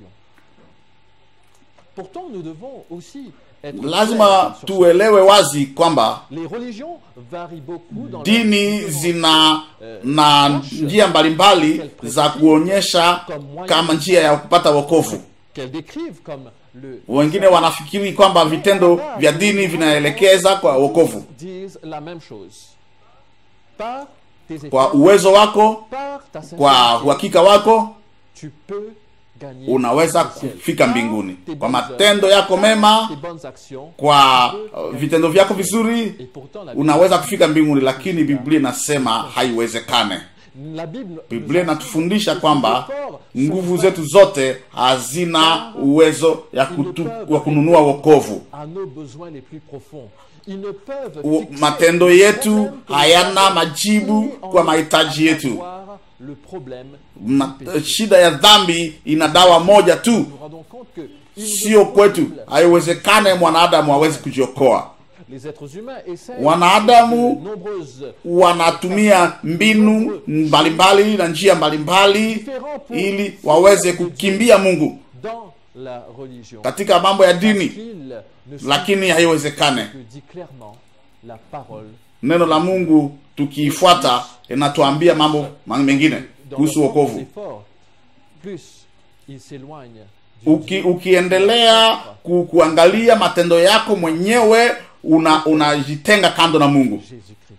pourtant nous devons aussi être
lazima
clairs sur
tuelewe wazi kwamba
les religions varient beaucoup dans leur
dini
différence.
zina na njia mbalimbali za kuonyesha kama njia ya kupata wokovu
qu'elles décrivent comme le
wengine wanafikiri kwamba vitendo vya dini vinaelekeza kwa wokovu
disent la même chose par tes
kwa
efforts
uwezo wako
par ta
kwa
sincérité
uhakika wako
tu peux gagner
unaweza
le ciel.
kufika
Par
mbinguni
tes
kwa
bonnes
matendo
œuvres,
yako mema
tes bonnes actions
kwa uh, vitendo vyako vizuri
et pourtant la Bible,
unaweza kufika mbinguni lakini biblia inasema haiwezekane
la Bible
biblia
nous
inatufundisha
enseigne
kwamba
que ces efforts
nguvu
sont
zetu zote hazina uwezo ya kutu, wa kununua wokovu
à nos besoins les plus profonds. Ils ne peuvent
U-
fixer
matendo
le
yetu
problème que nous
hayana
avons
majibu
ni en
kwa mahitaji
à
yetu
savoir le problème
Ma,
du péché.
shida ya dhambi ina dawa moja tu
Nous nous rendons compte que
sio kwetu haiwezekane mwanadamu hawezi kujiokoa
Les êtres humains essaient
Wanadamu
de nombreuses
wanatumia mbinu mbalimbali na njia mbalimbali ili waweze kukimbia mungu
dans la religion.
katika mambo ya
Parce
dini
qu'ils ne suivent
lakini haiwezekane
que dit clairement la parole
neno la mungu tukiifuata inatuambia mambo ma- mengine
dans
kuhusu
leur propre
wokovu
effort. Plus ils s'éloignent du
Uki,
Dieu
ukiendelea ku, kuangalia matendo yako mwenyewe una unajitenga kando na mungu
Jésus-Christ.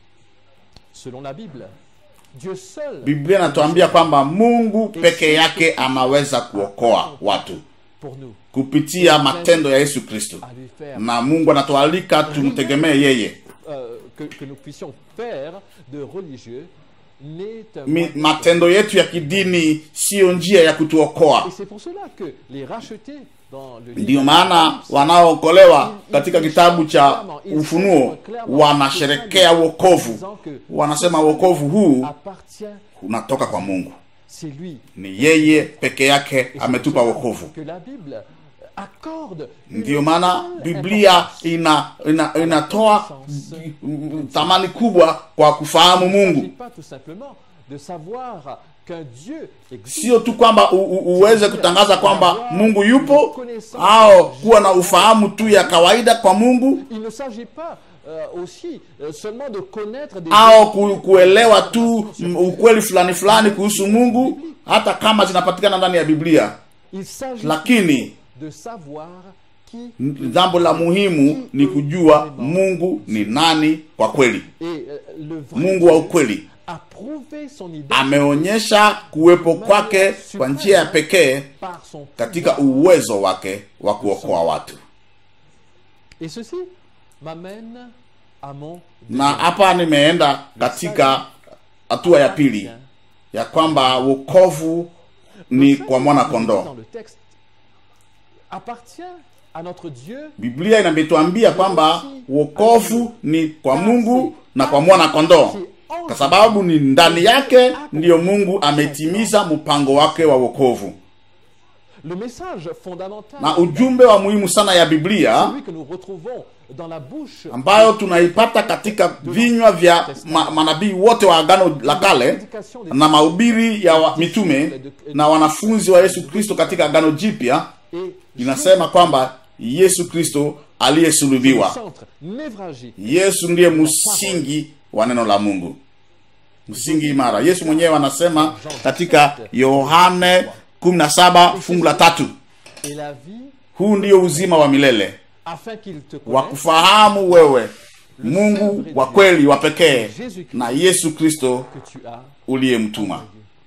Selon la Bible, Dieu seul
biblia inatuambia kwamba mungu peke yake anaweza kuokoa watu
pour nous
kupitia matendo ya yesu kristo
à lui faire
na mungu anatualika tumtegemee yeye
euh, que, que nous puissions faire de religieux n'est un
Mi,
moyen de-
matendo yetu ya kidini siyo njia ya kutuokoa
Et c'est pour cela que les rachetés dans le livre
ndiyo
de
maana
l'Apocalypse,
wanaookolewa katika kitabu cha ufunuo wanasherekea wokovu wanasema wokovu huu
appartient,
unatoka kwa mungu
c'est lui.
ni yeye peke yake
Et c'est
ametupa
pour cela
wokovu
Que la Bible accorde une
ndiyo maana
telle
biblia
importance.
ina, ina, inatoa mm, thamani kubwa kwa kufahamu
Il ne s'agit
mungu
pas tout simplement de savoir qu'un Dieu existe.
sio tu kwamba u, u, uweze kutangaza kwamba mungu yupo au kuwa na ufahamu tu ya kawaida kwa mungu
Il ne s'agit pas euh, aussi euh, seulement de connaître des
au ku, kuelewa tu mm, ukweli fulani fulani kuhusu mungu hata kama zinapatikana ndani ya biblia
Il s'agit
lakini
de savoir qui
jambo la muhimu ni kujua mungu ni nani kwa kweli
est euh, le vrai
mungu wa
Dieu
ukweli
a prouvé son identité
ameonyesha kuwepo kwake kwa njia ya pekee
par son
katika
pouvoir.
uwezo wake wa kuokoa watu
Et ceci m'amène à mon
na hapa nimeenda katika hatua ya pili ya kwamba wokovu ni kwa mwana
dans
kondoo
le texte appartient à notre Dieu
biblia inametuambia kwamba wokovu ni kwa mungu na kwa mwana kondoo kwa sababu ni ndani yake ndiyo mungu ametimiza mpango wake wa wokovu
le message fondamental
na ujumbe wa muhimu sana ya biblia
celui que nous retrouvons dans la bouche
ambayo tunaipata katika vinywa vya ma, manabii wote wa agano la kale na mahubiri ya wa, mitume na wanafunzi wa yesu kristo katika agano jipya
et
inasema kwamba yesu kristo
le
aliyesulubiwa
centre névralgique
yesu ndiye msingi wa neno la mungu msingi imara yesu mwenyewe anasema katika yohane 17 fungu la tatu
et la vie
huu ndiyo uzima wa milele
afin qu'il te
wa
connaisse
kufahamu wewe mungu wa kweli wa pekee na yesu kristo
que tu as
uliyemtuma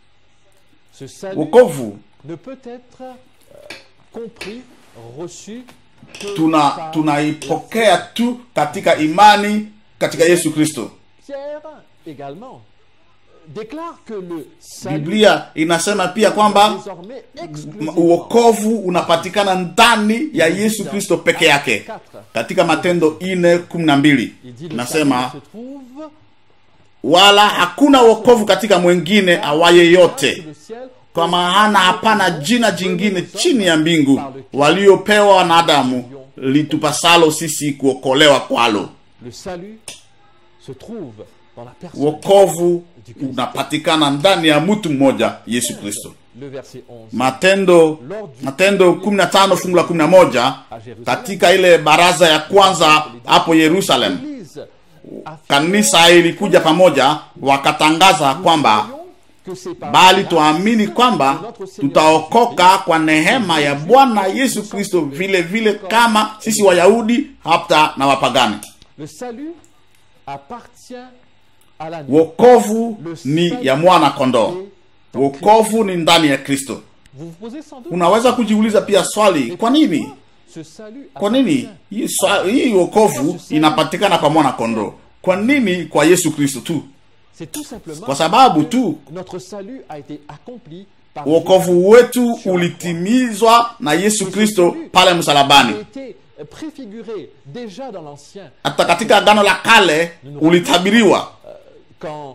ce salut
wokovu
ne peut être euh, compris reçu que
tuna
par
tunaipokea tu katika imani katika yesu kristo
Pierre également euh, déclare que le salut
biblia inasema pia kwamba
désormais
m-
exclusivement
uokovu unapatikana ndani ya yesu kristo peke yake katika matendo ine kumi na mbili
il dit le
nasema
salut se trouve
wala hakuna wokovu katika mwingine awaye yote
sous le ciel
kwa maana hapana jina jingine chini ya mbingu waliopewa wanadamu litupasalo sisi kuokolewa kwalo
le salut se trouve dans la personne
wokovu unapatikana ndani ya mtu mmoja yesu kristo
le verset 11
matendo matendo 15 fungu la 11 katika ile baraza ya kwanza hapo yerusalem
L'Église affirme
kanisa ilikuja pamoja wakatangaza kwamba
que c'est par
bali
la
tuamini
grâce
kwamba
de notre Seigneur
tutaokoka kwa nehema ya bwana yesu kristo vile vile kama sisi wayahudi hata na wapagani
Le salut appartient à l'agneau.
wokovu ni ya mwana kondoo wokovu ni ndani ya kristo
Vous vous posez sans doute
unaweza kujiuliza pia swali kwa nini
ce salut
kwa nini
appartient
hii swa- hii wokovu inapatikana kwa mwana kondoo kwa nini kwa yesu kristo tu
C'est tout simplement
kwa sababu tu
notre salut a été accompli par
wokovu wetu ulitimizwa na yesu kristo pale
Jésus, qui
msalabani
a été préfiguré déjà dans l'ancien
hata katika agano la kale ulitabiriwa
quand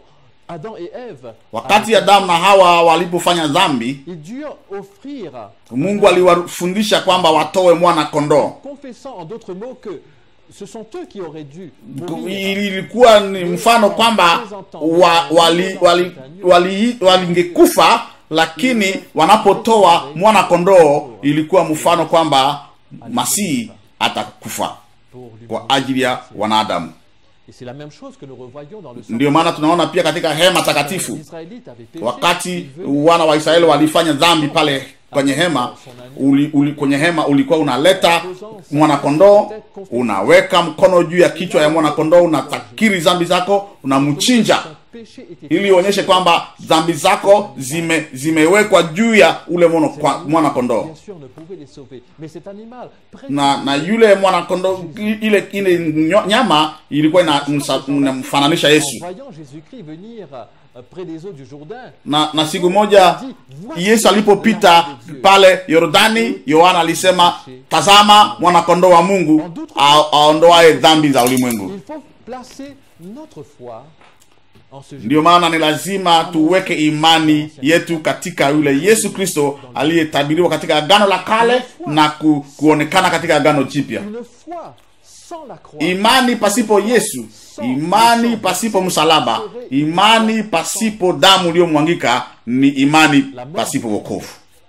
Adam et Ève,
wakati adamu na hawa walipofanya dhambi
ils durent offrir,
mungu aliwafundisha kwamba watoe mwana kondoo
confessant en d'autres mots que ce sont eux qui auraient dû mourir.
ilikuwa ni mfano kwamba wa, wali, wali, wali, walingekufa lakini wanapotoa mwana kondoo ilikuwa mfano kwamba masihi atakufa
pour lui
kwa ajili ya wanadamu
Et c'est la même chose que nous revoyons dans le
ndio maana tunaona pia katika hema takatifu
Les Israélites avaient péché,
wakati
ils venaient
wana wa israeli walifanya dhambi pale kwenye hema uli, uli, kwenye hema ulikuwa unaleta mwanakondoo unaweka mkono juu ya kichwa ya mwanakondoo unatakiri dhambi zako unamchinja
son péché était
ili ionyeshe kwamba dhambi zako zime zimewekwa juu ya ule mwana kwa- mwanakondoo
bien sûr ne pouvait les sauver. Mais cet animal, près
na na yule mwanakondoo i- ile ile nyo- nyama ilikuwa ina- msa- inamfananisha
en
yesu
voyant Jésus-Christ venir euh, près des eaux du Jourdain,
na na siku moja yesu alipopita pale yordani yohana alisema tazama mwanakondoo wa mungu a- aondoaye dhambi za ulimwengu
il faut placer notre foi en ce Jésus.
ndiyo maana ni lazima tuweke imani yetu katika yule yesu kristo aliyetabiriwa katika agano la kale na ku, kuonekana katika agano jipya
Une foi sans la croix.
imani pasipo yesu imani pasipo msalaba imani pasipo damu iliyomwangika ni imani pasipo wokovu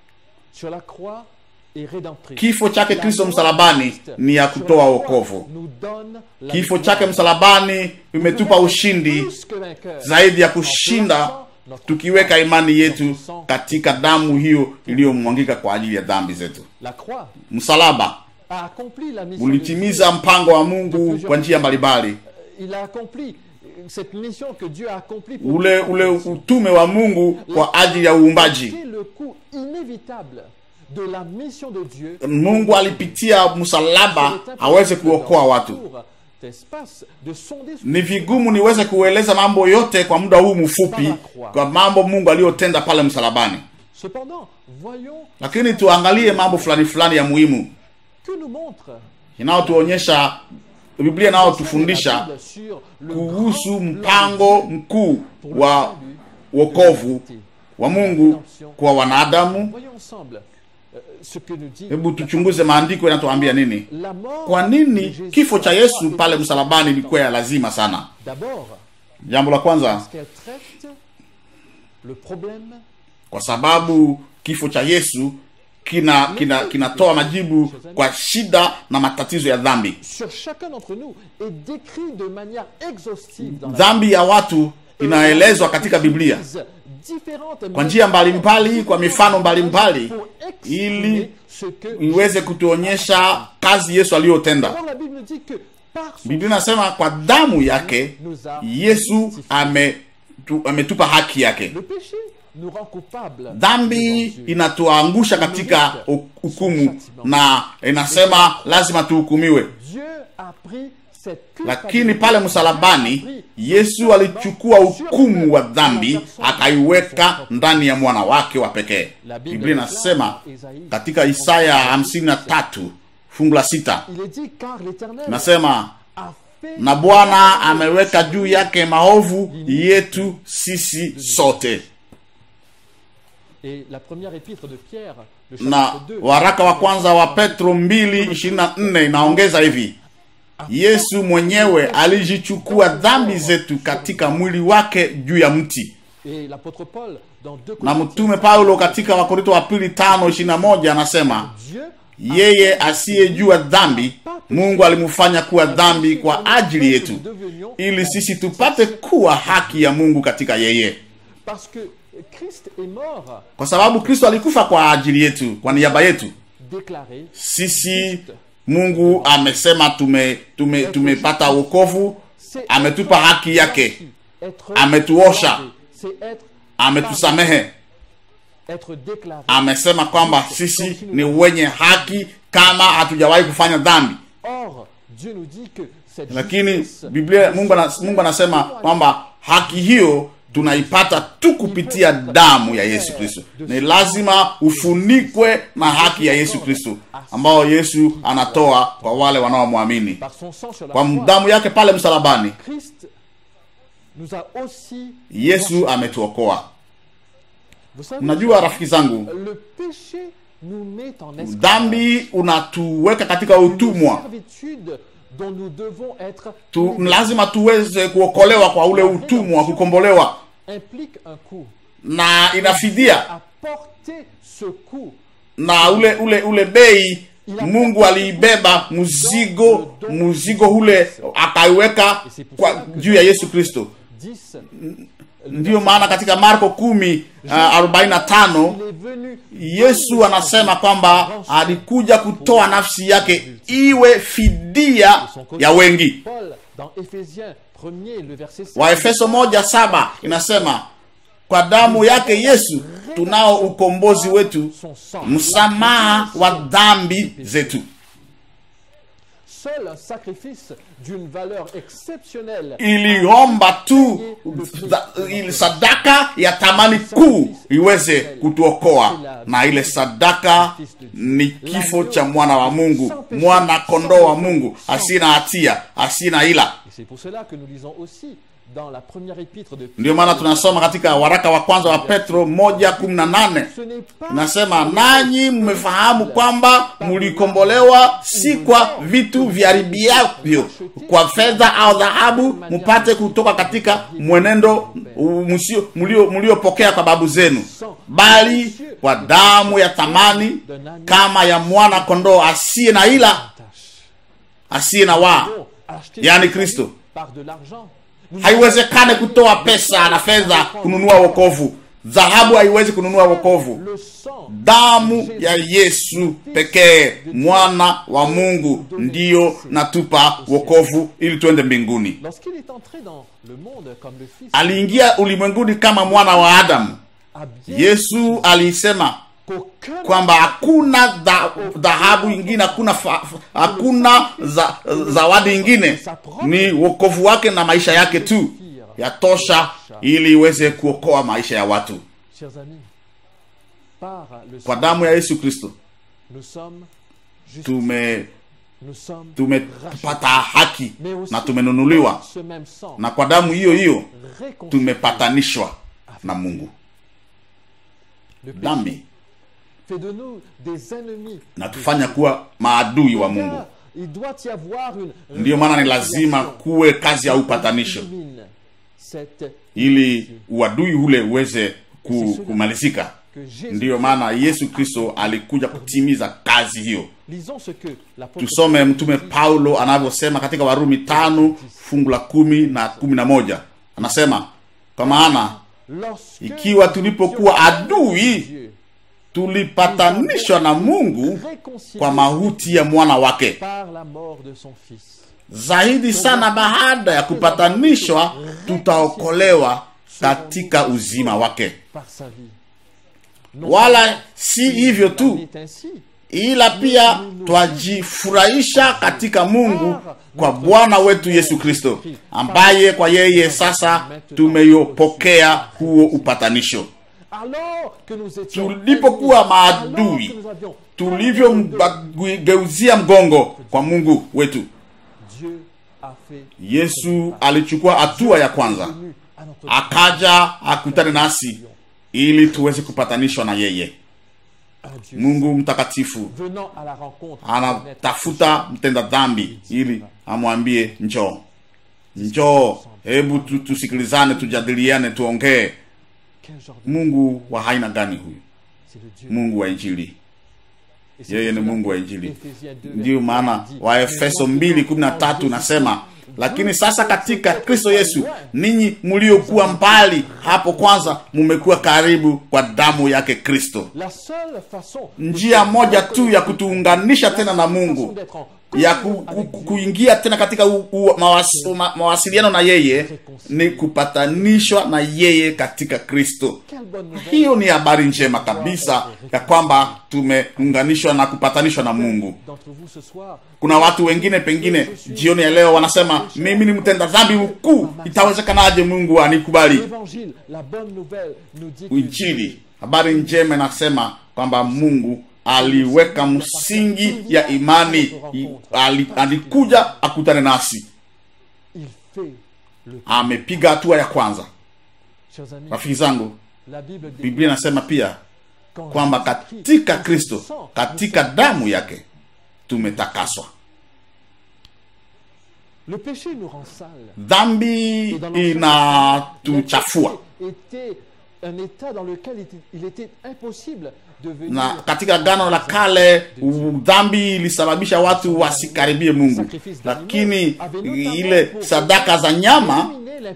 sur la croix est rédemptrice.
kifo chake
La
kristo
mort
msalabani
de Christ
ni ya
sur
kutoa
la
wokovu
croix nous donne la
kifo
victoire.
chake msalabani imetupa ushindi
Plus que vainqueur.
zaidi ya
En
kushinda
plaçant notre
tukiweka
foi
imani
dans
yetu
son sang.
katika damu hiyo iliyomwangika kwa ajili ya dhambi zetu
La croix
msalaba
a accompli la mission de
ulitimiza mpango wa mungu kwa njia mbalimbali
Dieu. Il a accompli cette mission que Dieu a accomplie pour
ule ule utume wa mungu kwa ajili ya uumbaji
C'est le coût inévitable de la mission de Dieu.
mungu alipitia msalaba aweze kuokoa watu
d'espace de sonder
ni vigumu niweze kueleza mambo yote kwa muda huu mfupi kwa mambo mungu aliyotenda pale msalabani
Cependant, voyons
lakini tuangalie mambo fulani fulani ya muhimu
que nous montre
inayotuonyesha biblia inayotufundisha
la Bible sur le
kuhusu
grand
mpango
plan de Dieu
mkuu
pour le
wa
salut
wokovu wa mungu kwa wanadamu
Voyons ensemble euh, ce que nous dit
hebu tuchunguze maandiko yanatuambia nini
la mort
kwa
de
nini
Jésus
kifo cha
sur la
yesu
croix
pale
était
msalabani ilikuwa ya lazima sana
D'abord,
jambo la kwanza
parce qu'elle traite le problème
kwa sababu kifo cha yesu kina kina kinatoa majibu kwa shida na matatizo ya dhambi
sur chacun d'entre nous est décrit de manière exhaustive dans la
dhambi ya watu inaelezwa katika biblia kwa njia mbalimbali kwa mifano mbalimbali ili iweze kutuonyesha kazi yesu aliyotenda
Alors la Bible nous dit que par son
biblia inasema kwa damu yake yesu ame tu, ametupa haki yake
le péché nous rend coupables
dhambi
devant Dieu.
inatuangusha katika hu- hukumu na inasema lazima tuhukumiwe
Dieu a pris cette
lakini pale msalabani yesu alichukua hukumu wa dhambi akaiweka ndani ya mwana wake wa pekee biblia inasema katika isaya 53 fungu la sita
Il est dit car l'Éternel
inasema
a fait
na bwana ameweka juu yake maovu yetu sisi sote
et la première épître de Pierre le
na
chapitre 2
waraka wa kwanza wa petro 224 inaongeza hivi yesu mwenyewe alijichukua dhambi zetu katika mwili wake juu ya mti
et l'apôtre Paul dans 2
na mtume paulo katika wakorinto wa pili tano ishirini na moja anasema
Dieu
yeye asiyejua dhambi mungu alimfanya kuwa dhambi kwa ajili yetu
nous devenions
ili sisi tupate kuwa haki ya mungu katika yeye
parce que Christ est mort
kwa sababu kristo alikufa kwa ajili yetu kwa niaba yetu
déclaré
sisi mungu amesema tume tume tumepata wokovu
c'est
ametupa haki yake
être
ametuosha.
lavé, c'est être
ametusamehe
être déclaré
amesema kwamba sisi ni wenye haki kama hatujawahi kufanya dhambi
or Dieu nous dit que cette
lakini
justice
biblia mungu, ana- mungu anasema kwamba haki hiyo tunaipata tu kupitia damu ya yesu kristo ni lazima ufunikwe na haki ya yesu kristo ambao yesu anatoa kwa wale wanaomwamini
par son sang sur la
kwa
croix
damu yake pale msalabani
Christ nous a aussi.
yesu ametuokoa
Vous savez,
mnajua rafiki zangu
le péché nous met en esclavage.
dhambi unatuweka katika
Une
utumwa
servitude dont nous devons être
tu, lazima tuweze kuokolewa kwa ule utumwa wa kukombolewa
implique un coût.
na inafidia
À porter ce coût,
na ule ule ule bei mungu aliibeba mzigo mzigo ule akaiweka kwa juu ya yesu kristo
10,
ndiyo maana katika marko kumi uh, 45
il est venu
yesu anasema kwamba alikuja kutoa nafsi yake iwe fidia ya wengi
Paul dans Éphésiens 1er, le verset 7.
waefeso moja saba inasema kwa damu yake yesu tunao ukombozi wetu
Son sang.
msamaha wa dhambi zetu
Seul un sacrifice d'une valeur exceptionnelle
iliomba tu za- ili sadaka ya thamani kuu iweze kutuokoa na ile sadaka ni kifo cha mwana wa mungu mwana kondoo wa mungu asina hatia asina ila
Et c'est pour cela que nous lisons aussi dans la première épître de
ndio maana tunasoma katika waraka wa kwanza wa petro moja kumi na nane
Ce n'est pas
nasema nanyi mmefahamu kwamba mlikombolewa si kwa vitu vyaribiavyo kwa fedha au dhahabu mpate kutoka katika mwenendo u- msio- mlio- mliopokea kwa babu zenu bali kwa damu ya thamani kama ya mwana kondoo asiye na ila
tâche.
asiye na waa
Donc, acheter
Yani
sa
Kristo.
vie par de l'argent. Nous
haiwezekane kutoa pesa na fedha kununua wokovu dhahabu haiwezi kununua wokovu
le sang
damu ya yesu pekee mwana wa mungu ndiyo natupa wokovu ili tuende mbinguni
lorsqu'il est entré dans le monde comme le fils
aliingia ulimwenguni kama mwana wa adamu
a bien
yesu alisema
qu'aucun
kwamba hakuna dha- dhahabu ingine hakuna fa- fa- hakuna za, zawadi ingine ni wokovu wake na maisha yake tu yatosha ili iweze kuokoa maisha ya watu
chers amis par le
kwa
sang
damu ya yesu kristo
nous sommes justes
tume
nous sommes
tumepata haki
mais aussi
na tumenunuliwa
par ce même sang
na kwa damu hiyo hiyo
réconcilié
tumepatanishwa na mungu
le péché
dhambi
fait de nous des ennemis
na tufanya kuwa maadui wa mungu
Car il doit y avoir une
ndiyo maana ni lazima kuwe kazi ya upatanisho
Élimine cette
ili uadui ule uweze ku, kumalizika
que Jésus
ndiyo maana yesu kristo alikuja kutimiza kazi hiyo
lisons ce que l'apôtre
tusome mtume paulo anavyosema katika warumi tano fungu la kumi na kumi na moja anasema kwa maana
lorsque
ikiwa tulipokuwa adui
Dieu
tulipatanishwa na mungu
réconcilie
kwa mauti ya mwana wake
par la mort de son fils
zaidi sana baada ya kupatanishwa tutaokolewa katika uzima wake
par sa vie non
wala si hivyo
il
tu
est ainsi
ila pia twajifurahisha katika mungu kwa bwana wetu yesu kristo ambaye kwa yeye sasa tumeyopokea huo upatanisho
alors que nous étions
Tulipokuwa
ennemis,
maadui,
alors que nous avions
tulivyomgeuzia mgongo kwa mungu wetu
Dieu a fait
yesu alichukua hatua ya kwanza
venu à notre
akaja akutane nasi ili tuweze kupatanishwa na yeye
un Dieu
mungu mtakatifu
venant à la rencontre
anatafuta mtenda dhambi ili amwambie njoo njoo hebu tu, tusikilizane tujadiliane tuongee
quel genre de
mungu wa aina gani huyu
c'est le Dieu
mungu wa injili
Et c'est
yeye ni
pour cela
mungu wa
que
injili
Éphésiens 2,
ndiyo
verset
maana
10,
waefeso
Mais
mbili
lorsque
kumi na
nous
tatu
sommes
nasema lakini sasa katika
Vous
kristo yesu
loin.
ninyi mliokuwa mbali hapo kwanza mumekuwa karibu kwa damu yake kristo
la seule façon de
njia
se
moja tu ya
reconnecter,
kutuunganisha
la
tena
seule
na
façon
mungu
d'être en
ya
communion
ku,
avec
ku,
Dieu,
kuingia tena katika u, u, mawas, ma, mawasiliano na yeye ni kupatanishwa na yeye katika kristo
quelle bonne nouvelle
hiyo ni habari njema kabisa ya kwamba tumeunganishwa na kupatanishwa na mungu
d'entre vous ce soir
kuna watu wengine pengine jioni ya leo wanasema mimi ni mtenda dhambi mkuu itawezekanaje mungu anikubali
l'évangile la bonne nouvelle nous dit que
injili habari njema inasema kwamba mungu aliweka msingi ya imani I- ali, alikuja akutane nasi
il fait
amepiga hatua ya kwanza
Chers amis,
rafiki zangu
la Bible dit
biblia inasema pia
qu'en
kwamba
Jésus-Christ,
katika
dans
kristo
son sang,
katika
nous sommes
damu yake tumetakaswa
Le péché nous rend sales.
dhambi
Et dans l'Ancien
inatuchafua
Testament, le péché était un état dans lequel il était, il était impossible de venir
na katika gano la kale u- dhambi ilisababisha watu wasikaribie mungu lakini ile sadaka za nyama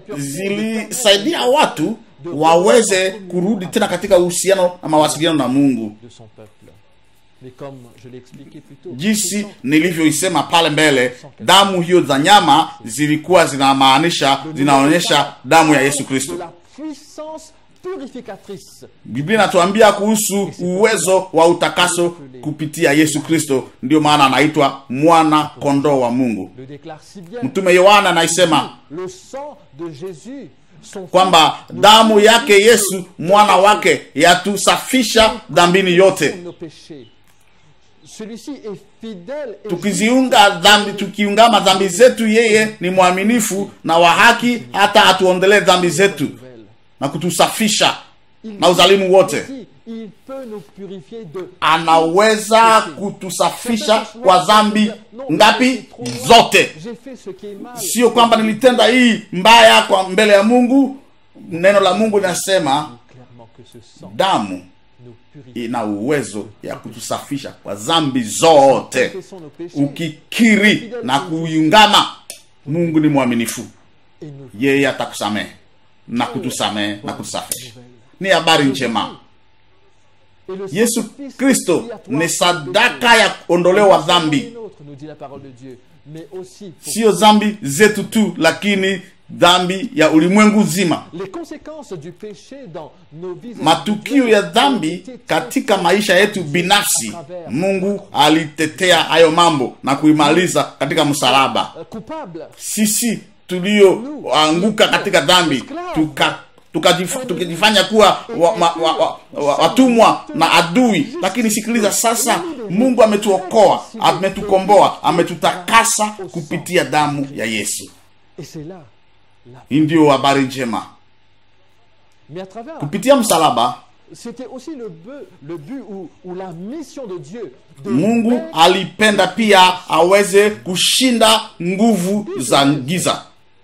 zilisaidia watu waweze kurudi tena katika uhusiano na mawasiliano na mungu
de son peuple. Mais comme je l'ai expliqué plus tôt, ce
jinsi
sang
nilivyoisema pale mbele damu hiyo za nyama zilikuwa zinamaanisha zinaonyesha damu ya yesu kristo
de la puissance purificatrice
biblia inatuambia kuhusu uwezo wa utakaso kupitia yesu kristo ndio maana anaitwa mwana kondoo wa mungu
le déclare si bien.
mtume yohana anaisema
Le sang de Jésus, son
kwamba
fils, nous
damu
purifie
yake yesu mwana wake yatusafisha dhambini yote
nos péchés. Celui-ci est fidèle et
tukiziunga dhambi tukiungama dhambi zetu yeye ni mwaminifu na wa haki hata atuondelee dhambi zetu
nouvelle.
na kutusafisha
Il
na uzalimu wote
dit, il peut nous purifier de
anaweza kutusafisha kwa dhambi ngapi zote
J'ai fait ce qui est mal.
sio kwamba nilitenda hii mbaya kwa mbele ya mungu neno la mungu linasema
Clairement que ce sang
damu
nous purifie.
ina uwezo ya kutusafisha kwa dhambi zote
Confessons nos péchés
ukikiri na kuungama mungu ni mwaminifu
et nous
yeye atakusamehe na kutusamehe na kutusafisha ni habari njema
Et le
yesu
sacrifice
kristo
expiatoire
ni sadaka ya kuondolewa
de
dhambi
Dieu, nous nous dit la parole de Dieu, mais aussi pour
sio dhambi zetu tu lakini dhambi ya ulimwengu zima
les conséquences du péché dans nos vies
matukio ya dhambi katika maisha yetu binafsi mungu alitetea hayo mambo na kuimaliza katika msalaba
Euh, coupables
sisi tulioanguka katika dhambi tuka tukajif- tukajifanya kuwa wa, ma, wa, wa, wa, watumwa na adui lakini sikiliza sasa mungu ametuokoa ametukomboa ametutakasa kupitia damu ya yesu
et c'est là la
hii ndio habari njema
mais à travers
kupitia msalaba
c'était aussi le but le but ou, ou la mission de Dieu de
mungu
mettre
alipenda pia aweze kushinda nguvu za giza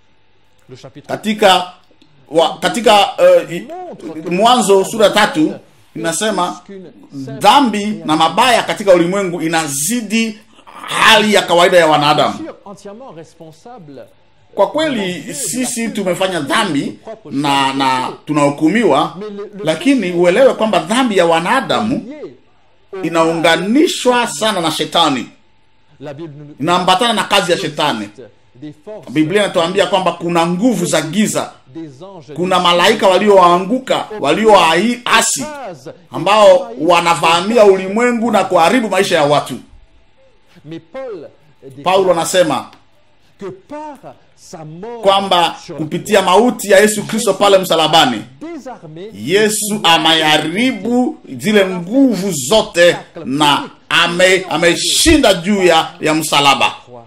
le chapitre
katika wa, katika uh, i- mwanzo sura tatu inasema dhambi na mabaya katika ulimwengu inazidi hali ya kawaida ya wanadamu
sûr entièrement responsable
kwa kweli sisi tumefanya dhambi na na tunahukumiwa lakini uelewe kwamba dhambi ya wanadamu
lié au
inaunganishwa sana na shetani
la Bible nous
inaambatana na kazi ya shetani
des forces
biblia inatuambia kwamba kuna nguvu za giza
des anges
kuna malaika walioanguka walioasi
Phases
ambao wanavamia ulimwengu na kuharibu maisha ya watu
mais Paul déclare
paulo anasema
que par sa mort
kwamba
sur
kupitia mauti ya yesu kristo pale msalabani
désarmé
yesu ameharibu zile nguvu zote na ame ameshinda juu ya, ya msalaba
croix.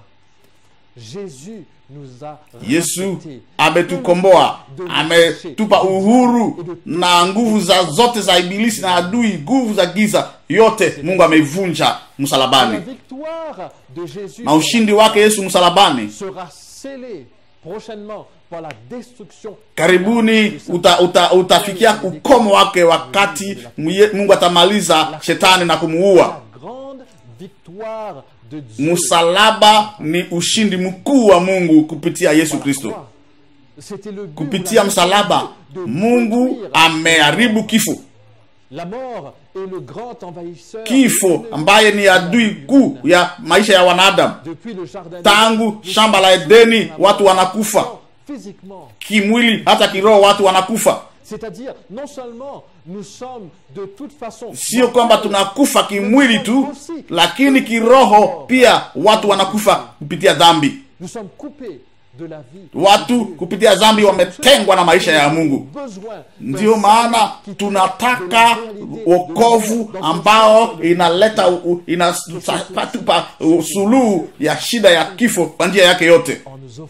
Jésus nous a
yesu
rachetés.
ametukomboa ametupa uhuru na nguvu za zote za ibilisi na adui nguvu za giza yote mungu ameivunja
La
msalabani
victoire de Jésus
na ushindi wake yesu msalabani
sera scellée prochainement par la destruction
karibuni uta, uta, utafikia ukomo wake wakati mye- mungu atamaliza shetani na kumuua
la grande victoire de Dieu.
msalaba ni ushindi mkuu wa mungu kupitia yesu
Par la
kristo
croix. C'était le but ou
kupitia
la
msalaba
de
mungu
détruire
ameharibu kifo
la mort est le grand envahisseur
kifo ambaye ni adui kuu ya maisha ya wanadamu
depuis le jardin
tangu shamba la edeni watu wanakufa
physiquement
kimwili hata kiroho watu wanakufa
c'est-à-dire non seulement nous sommes de toute façon
sio kwamba tunakufa kimwili tu lakini kiroho pia watu wanakufa kupitia dhambi
nous sommes coupés de la vie
watu kupitia dhambi wametengwa na maisha ya mungu
besoin
ndiyo maana tunataka wokovu ambao inaleta u- inatupa suluhu ya shida ya kifo kwa njia yake yote
en nous offrant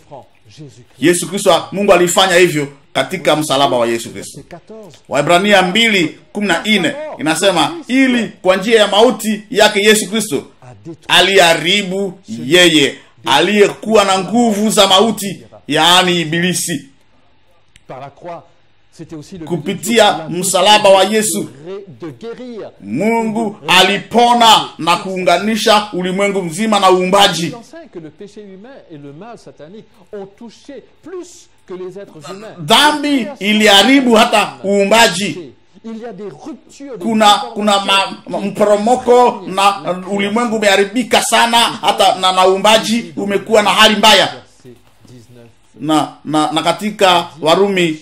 Jésus-Christ.
yesu kristo mungu alifanya hivyo katika msalaba wa yesu kristo
C'est 14.
waibrania 2:14 inasema ili kwa njia ya mauti yake yesu kristo
A détruit
aliharibu yeye aliyekuwa na nguvu za mauti yaani ibilisi
par la croix. C'était aussi le
Kupitia
but de Dieu,
msalaba wa Yesu.
de ré- de guérir.
mungu alipona na kuunganisha ulimwengu mzima na uumbaji
Il enseigne que le péché humain et le mal satanique ont touché plus que les êtres humains.
dhambi iliharibu hata uumbaji
Il y a des ruptures de
kuna kuna ma, ma, mporomoko na uh, ulimwengu umeharibika sana hata na, na uumbaji umekuwa na hali mbaya
Verset 19.
na na, na katika warumi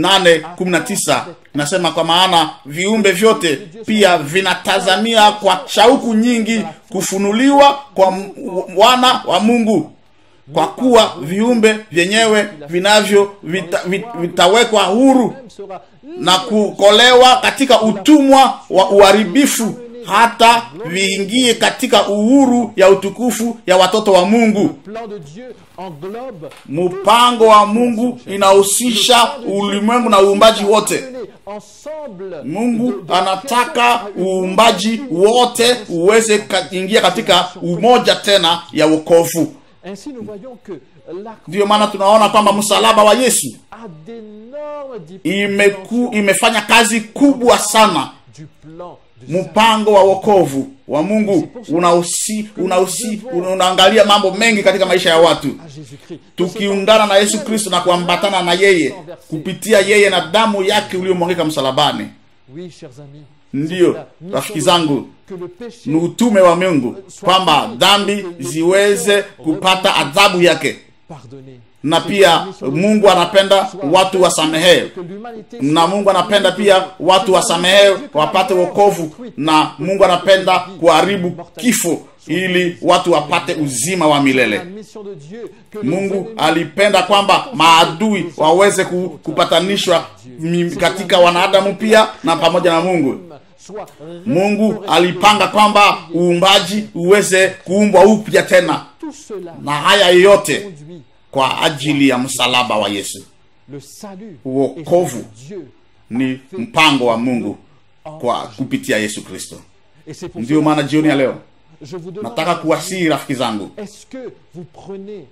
8:19 nasema kwa maana viumbe vyote pia vinatazamia kwa shauku nyingi kufunuliwa kwa m- wana wa mungu kwa kuwa viumbe vyenyewe vinavyo vita, vit, vitawekwa huru
Même sera
na kukolewa katika utumwa wa uharibifu hata viingie katika uhuru ya utukufu ya watoto wa mungu
plan de Dieu englobe
mpango wa mungu inahusisha ulimwengu na uumbaji wote
mener ensemble
mungu
de- de-
anataka uumbaji wote uweze ka- ingia katika umoja tena ya wokovu
Ainsi nous voyons que la
ndiyo maana tunaona kwamba msalaba wa yesu
a d'énormes
imeku, imefanya kazi kubwa sana
du plan de
mpango wa wokovu wa mungu unahusi unahusi unaangalia mambo mengi katika maisha ya watu
à Jésus-Christ.
tukiungana na yesu kristo na kuambatana na yeye kupitia yeye na damu yake uliyomwangika msalabani
Oui, chers amis.
ndiyo
c'est la
rafiki
mission
zangu
que le péché
ni utume wa mungu kwamba dhambi ziweze kupata adhabu yake
pardonné.
na pia mungu anapenda watu wasamehewe
Que l'humanité
na mungu anapenda pia watu wasamehewe wapate wokovu na mungu anapenda kuharibu kifo ili watu wapate uzima wa
la
milele
mission de Dieu que les
mungu
ennemis
alipenda kwamba maadui waweze ku- kupatanishwa mi- katika wanadamu pia na pamoja na mungu
soient
mungu alipanga kwamba uumbaji uweze kuumbwa upya tena
tout cela
na haya yote
conduit
kwa ajili ya msalaba wa yesu
le salut
Wokovu.
est de Dieu.
ni mpango wa mungu kwa kupitia yesu kristo
Et c'est pour
ndiyo
cela
maana jioni ya leo
je vous demande
nataka kuwasihi rafiki zangu
est-ce que vous prenez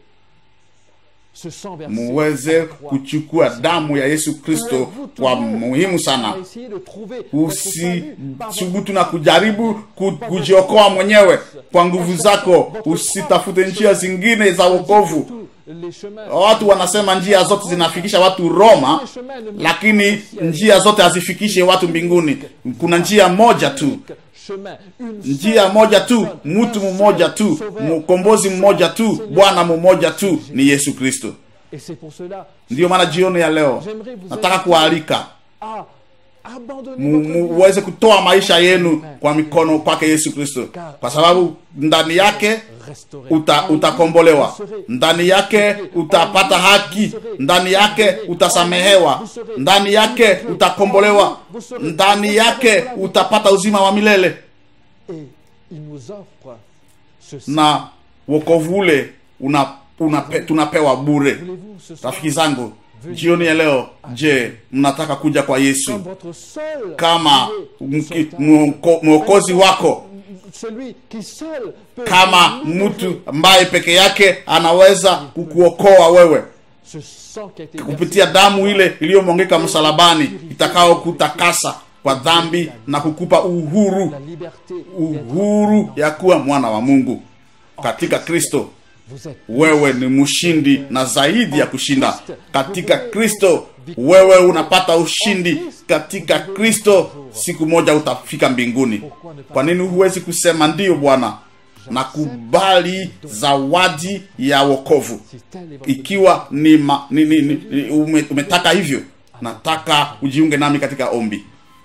ce sang versé
muweze
à la croix
kuchukua damu ya yesu kristo kwa muhimu sana
à essayer de trouver votre salut par votre
usithubutu na kujaribu ku- kujiokoa mwenyewe kwa nguvu zako usitafute njia zingine za wokovu
tous les chemins
watu wanasema njia zote zinafikisha watu roma
les chemins ne mènent
lakini njia zote hazifikishe watu mbinguni kuna njia moja tu
chemin une
njia moja tu mtu mmoja tu mkombozi mmoja tu bwana mmoja tu ni yesu kristo
et c'est pour cela
ndiyo maana jioni ya leo nataka kuwaalika
à abandonner
mu-
votre
mu-
vie
muweze kutoa maisha yenu kwa mikono kwake yesu kristo kwa sababu ndani yake
restaurer
uta, utakombolewa ndani yake utapata haki ndani yake utasamehewa ndani yake utakombolewa ndani yake utapata uzima wa milele
et il nous offre ce
na wokovu ule una, unape, tunapewa bure
voulez-vous ce soir
rafiki zangu jioni ya leo je mnataka kuja kwa yesu
comme votre seul
kama
Dieu,
mki-
sauveteur,
mwoko- mwokozi wako
celui qui seul peut
kama
nous
mtu ambaye peke yake anaweza kukuokoa wewe
ce sang qui a été versé
kupitia damu ile iliyomwangika msalabani itakao kutakasa kwa dhambi na kukupa uhuru
la liberté d'être-
uhuru ya kuwa mwana wa mungu katika kristo
vous êtes
wewe ni mshindi na zaidi ya kushinda katika kristo wewe unapata ushindi katika kristo siku moja utafika mbinguni kwa nini huwezi kusema ndiyo bwana nakubali zawadi ya wokovu
si tel est votre
ikiwa ni, ma, ni, ni, ni, ni ume, umetaka hivyo nataka ujiunge nami katika ombi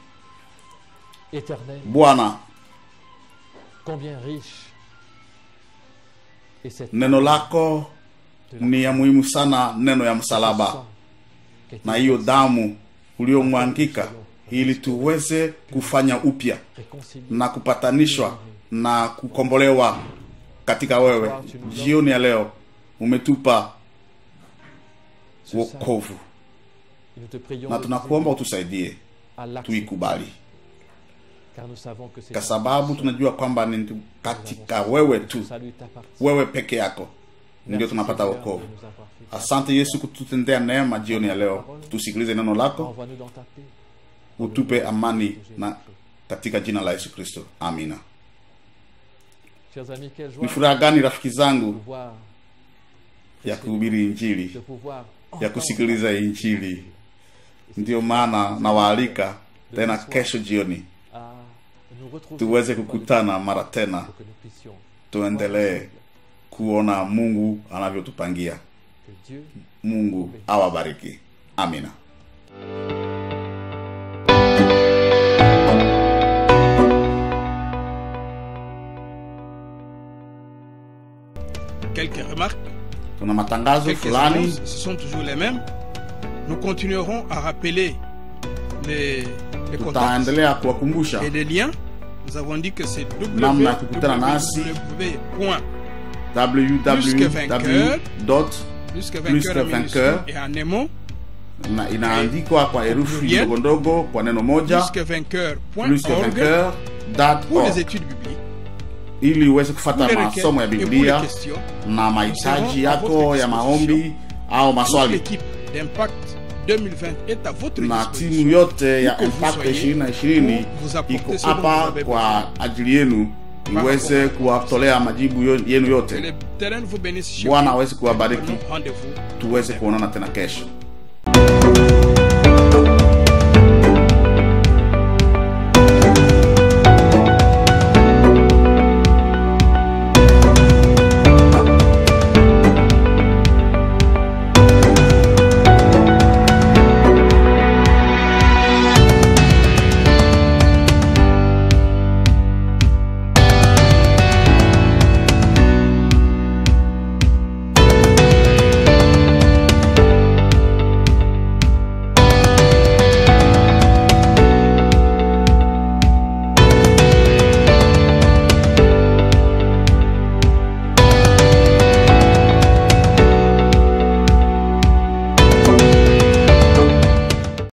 éternel
bwana
combien riche et cette
neno lako ni ya muhimu sana neno ya msalaba
sang qui a été
na hiyo damu uliomwangika ili tuweze kufanya upya
réconcilié
na kupatanishwa na kukombolewa katika wewe jioni ya leo umetupa
ce salut.
wokovu
Et Nous te prions
na
de
tunakuomba
nous aider
utusaidie
à l'accepter,
tuikubali
car nous savons que c'est
kwa
en
sababu
toi
tunajua kwamba ni tu-
que nous
katika
avons
wewe
fait.
tu
Le salut t'appartient.
wewe peke yako ndio
Merci,
tunapata
Seigneur,
wokovu
de nous avoir fait.
asante yesu kututendea neema jioni ya leo tusikilize neno lako
Envoie-nous dans ta paix.
utupe amani na katika jina la yesu kristo amina
Chers amis, quelle joie
ni furaha gani rafiki
de
zangu
pouvoir,
ya kuhubiri injili
de pouvoir
ya kusikiliza injili ndiyo maana nawaalika tena kesho jioni
à nous retrouver
tuweze
dans le
kukutana mara tena
pour que nous puissions
tuendelee kuona mungu anavyotupangia
que Dieu
mungu awabariki amina
Quelques remarques,
tuna matangazo
quelques
fulani
annonces, ce sont toujours les mêmes. Nous continuerons à rappeler les, les contacts
tutaendelea kuwakumbusha
et les liens. Nous avons dit que c'est
Namna ya kukutana nasi.
www.
www
Plus que
Plus que
vainqueur, en
vainqueur.
minuscule et en nemo,
na inaandikwa kwa herufi
Pluriel.
ndogo ndogo kwa neno moja
plus que vainqueur
plus que vainqueur dot
pour les
org,
études bibliques,
ili uweze
pour
kufata
les requêtes
masomo ya
et pour les
biblia
questions.
na mahitaji
serons à votre
yako ya maombi au
Toute
maswali
l'équipe d'Impact 2020 est à votre
na timu
disposition.
yote ya
Où que vous
impact
soyez,
ishirini na ishirini
pour vous apporter
iko
ce dont vous
hapa
avez
kwa ajili yenu iweze
rapport.
kuwatolea majibu yo- yenu
Que
yote
le terrain vous bénisse chez
bwana
vous.
aweze kuwabariki
Prenons Rendez-vous.
tuweze kuonana tena kesho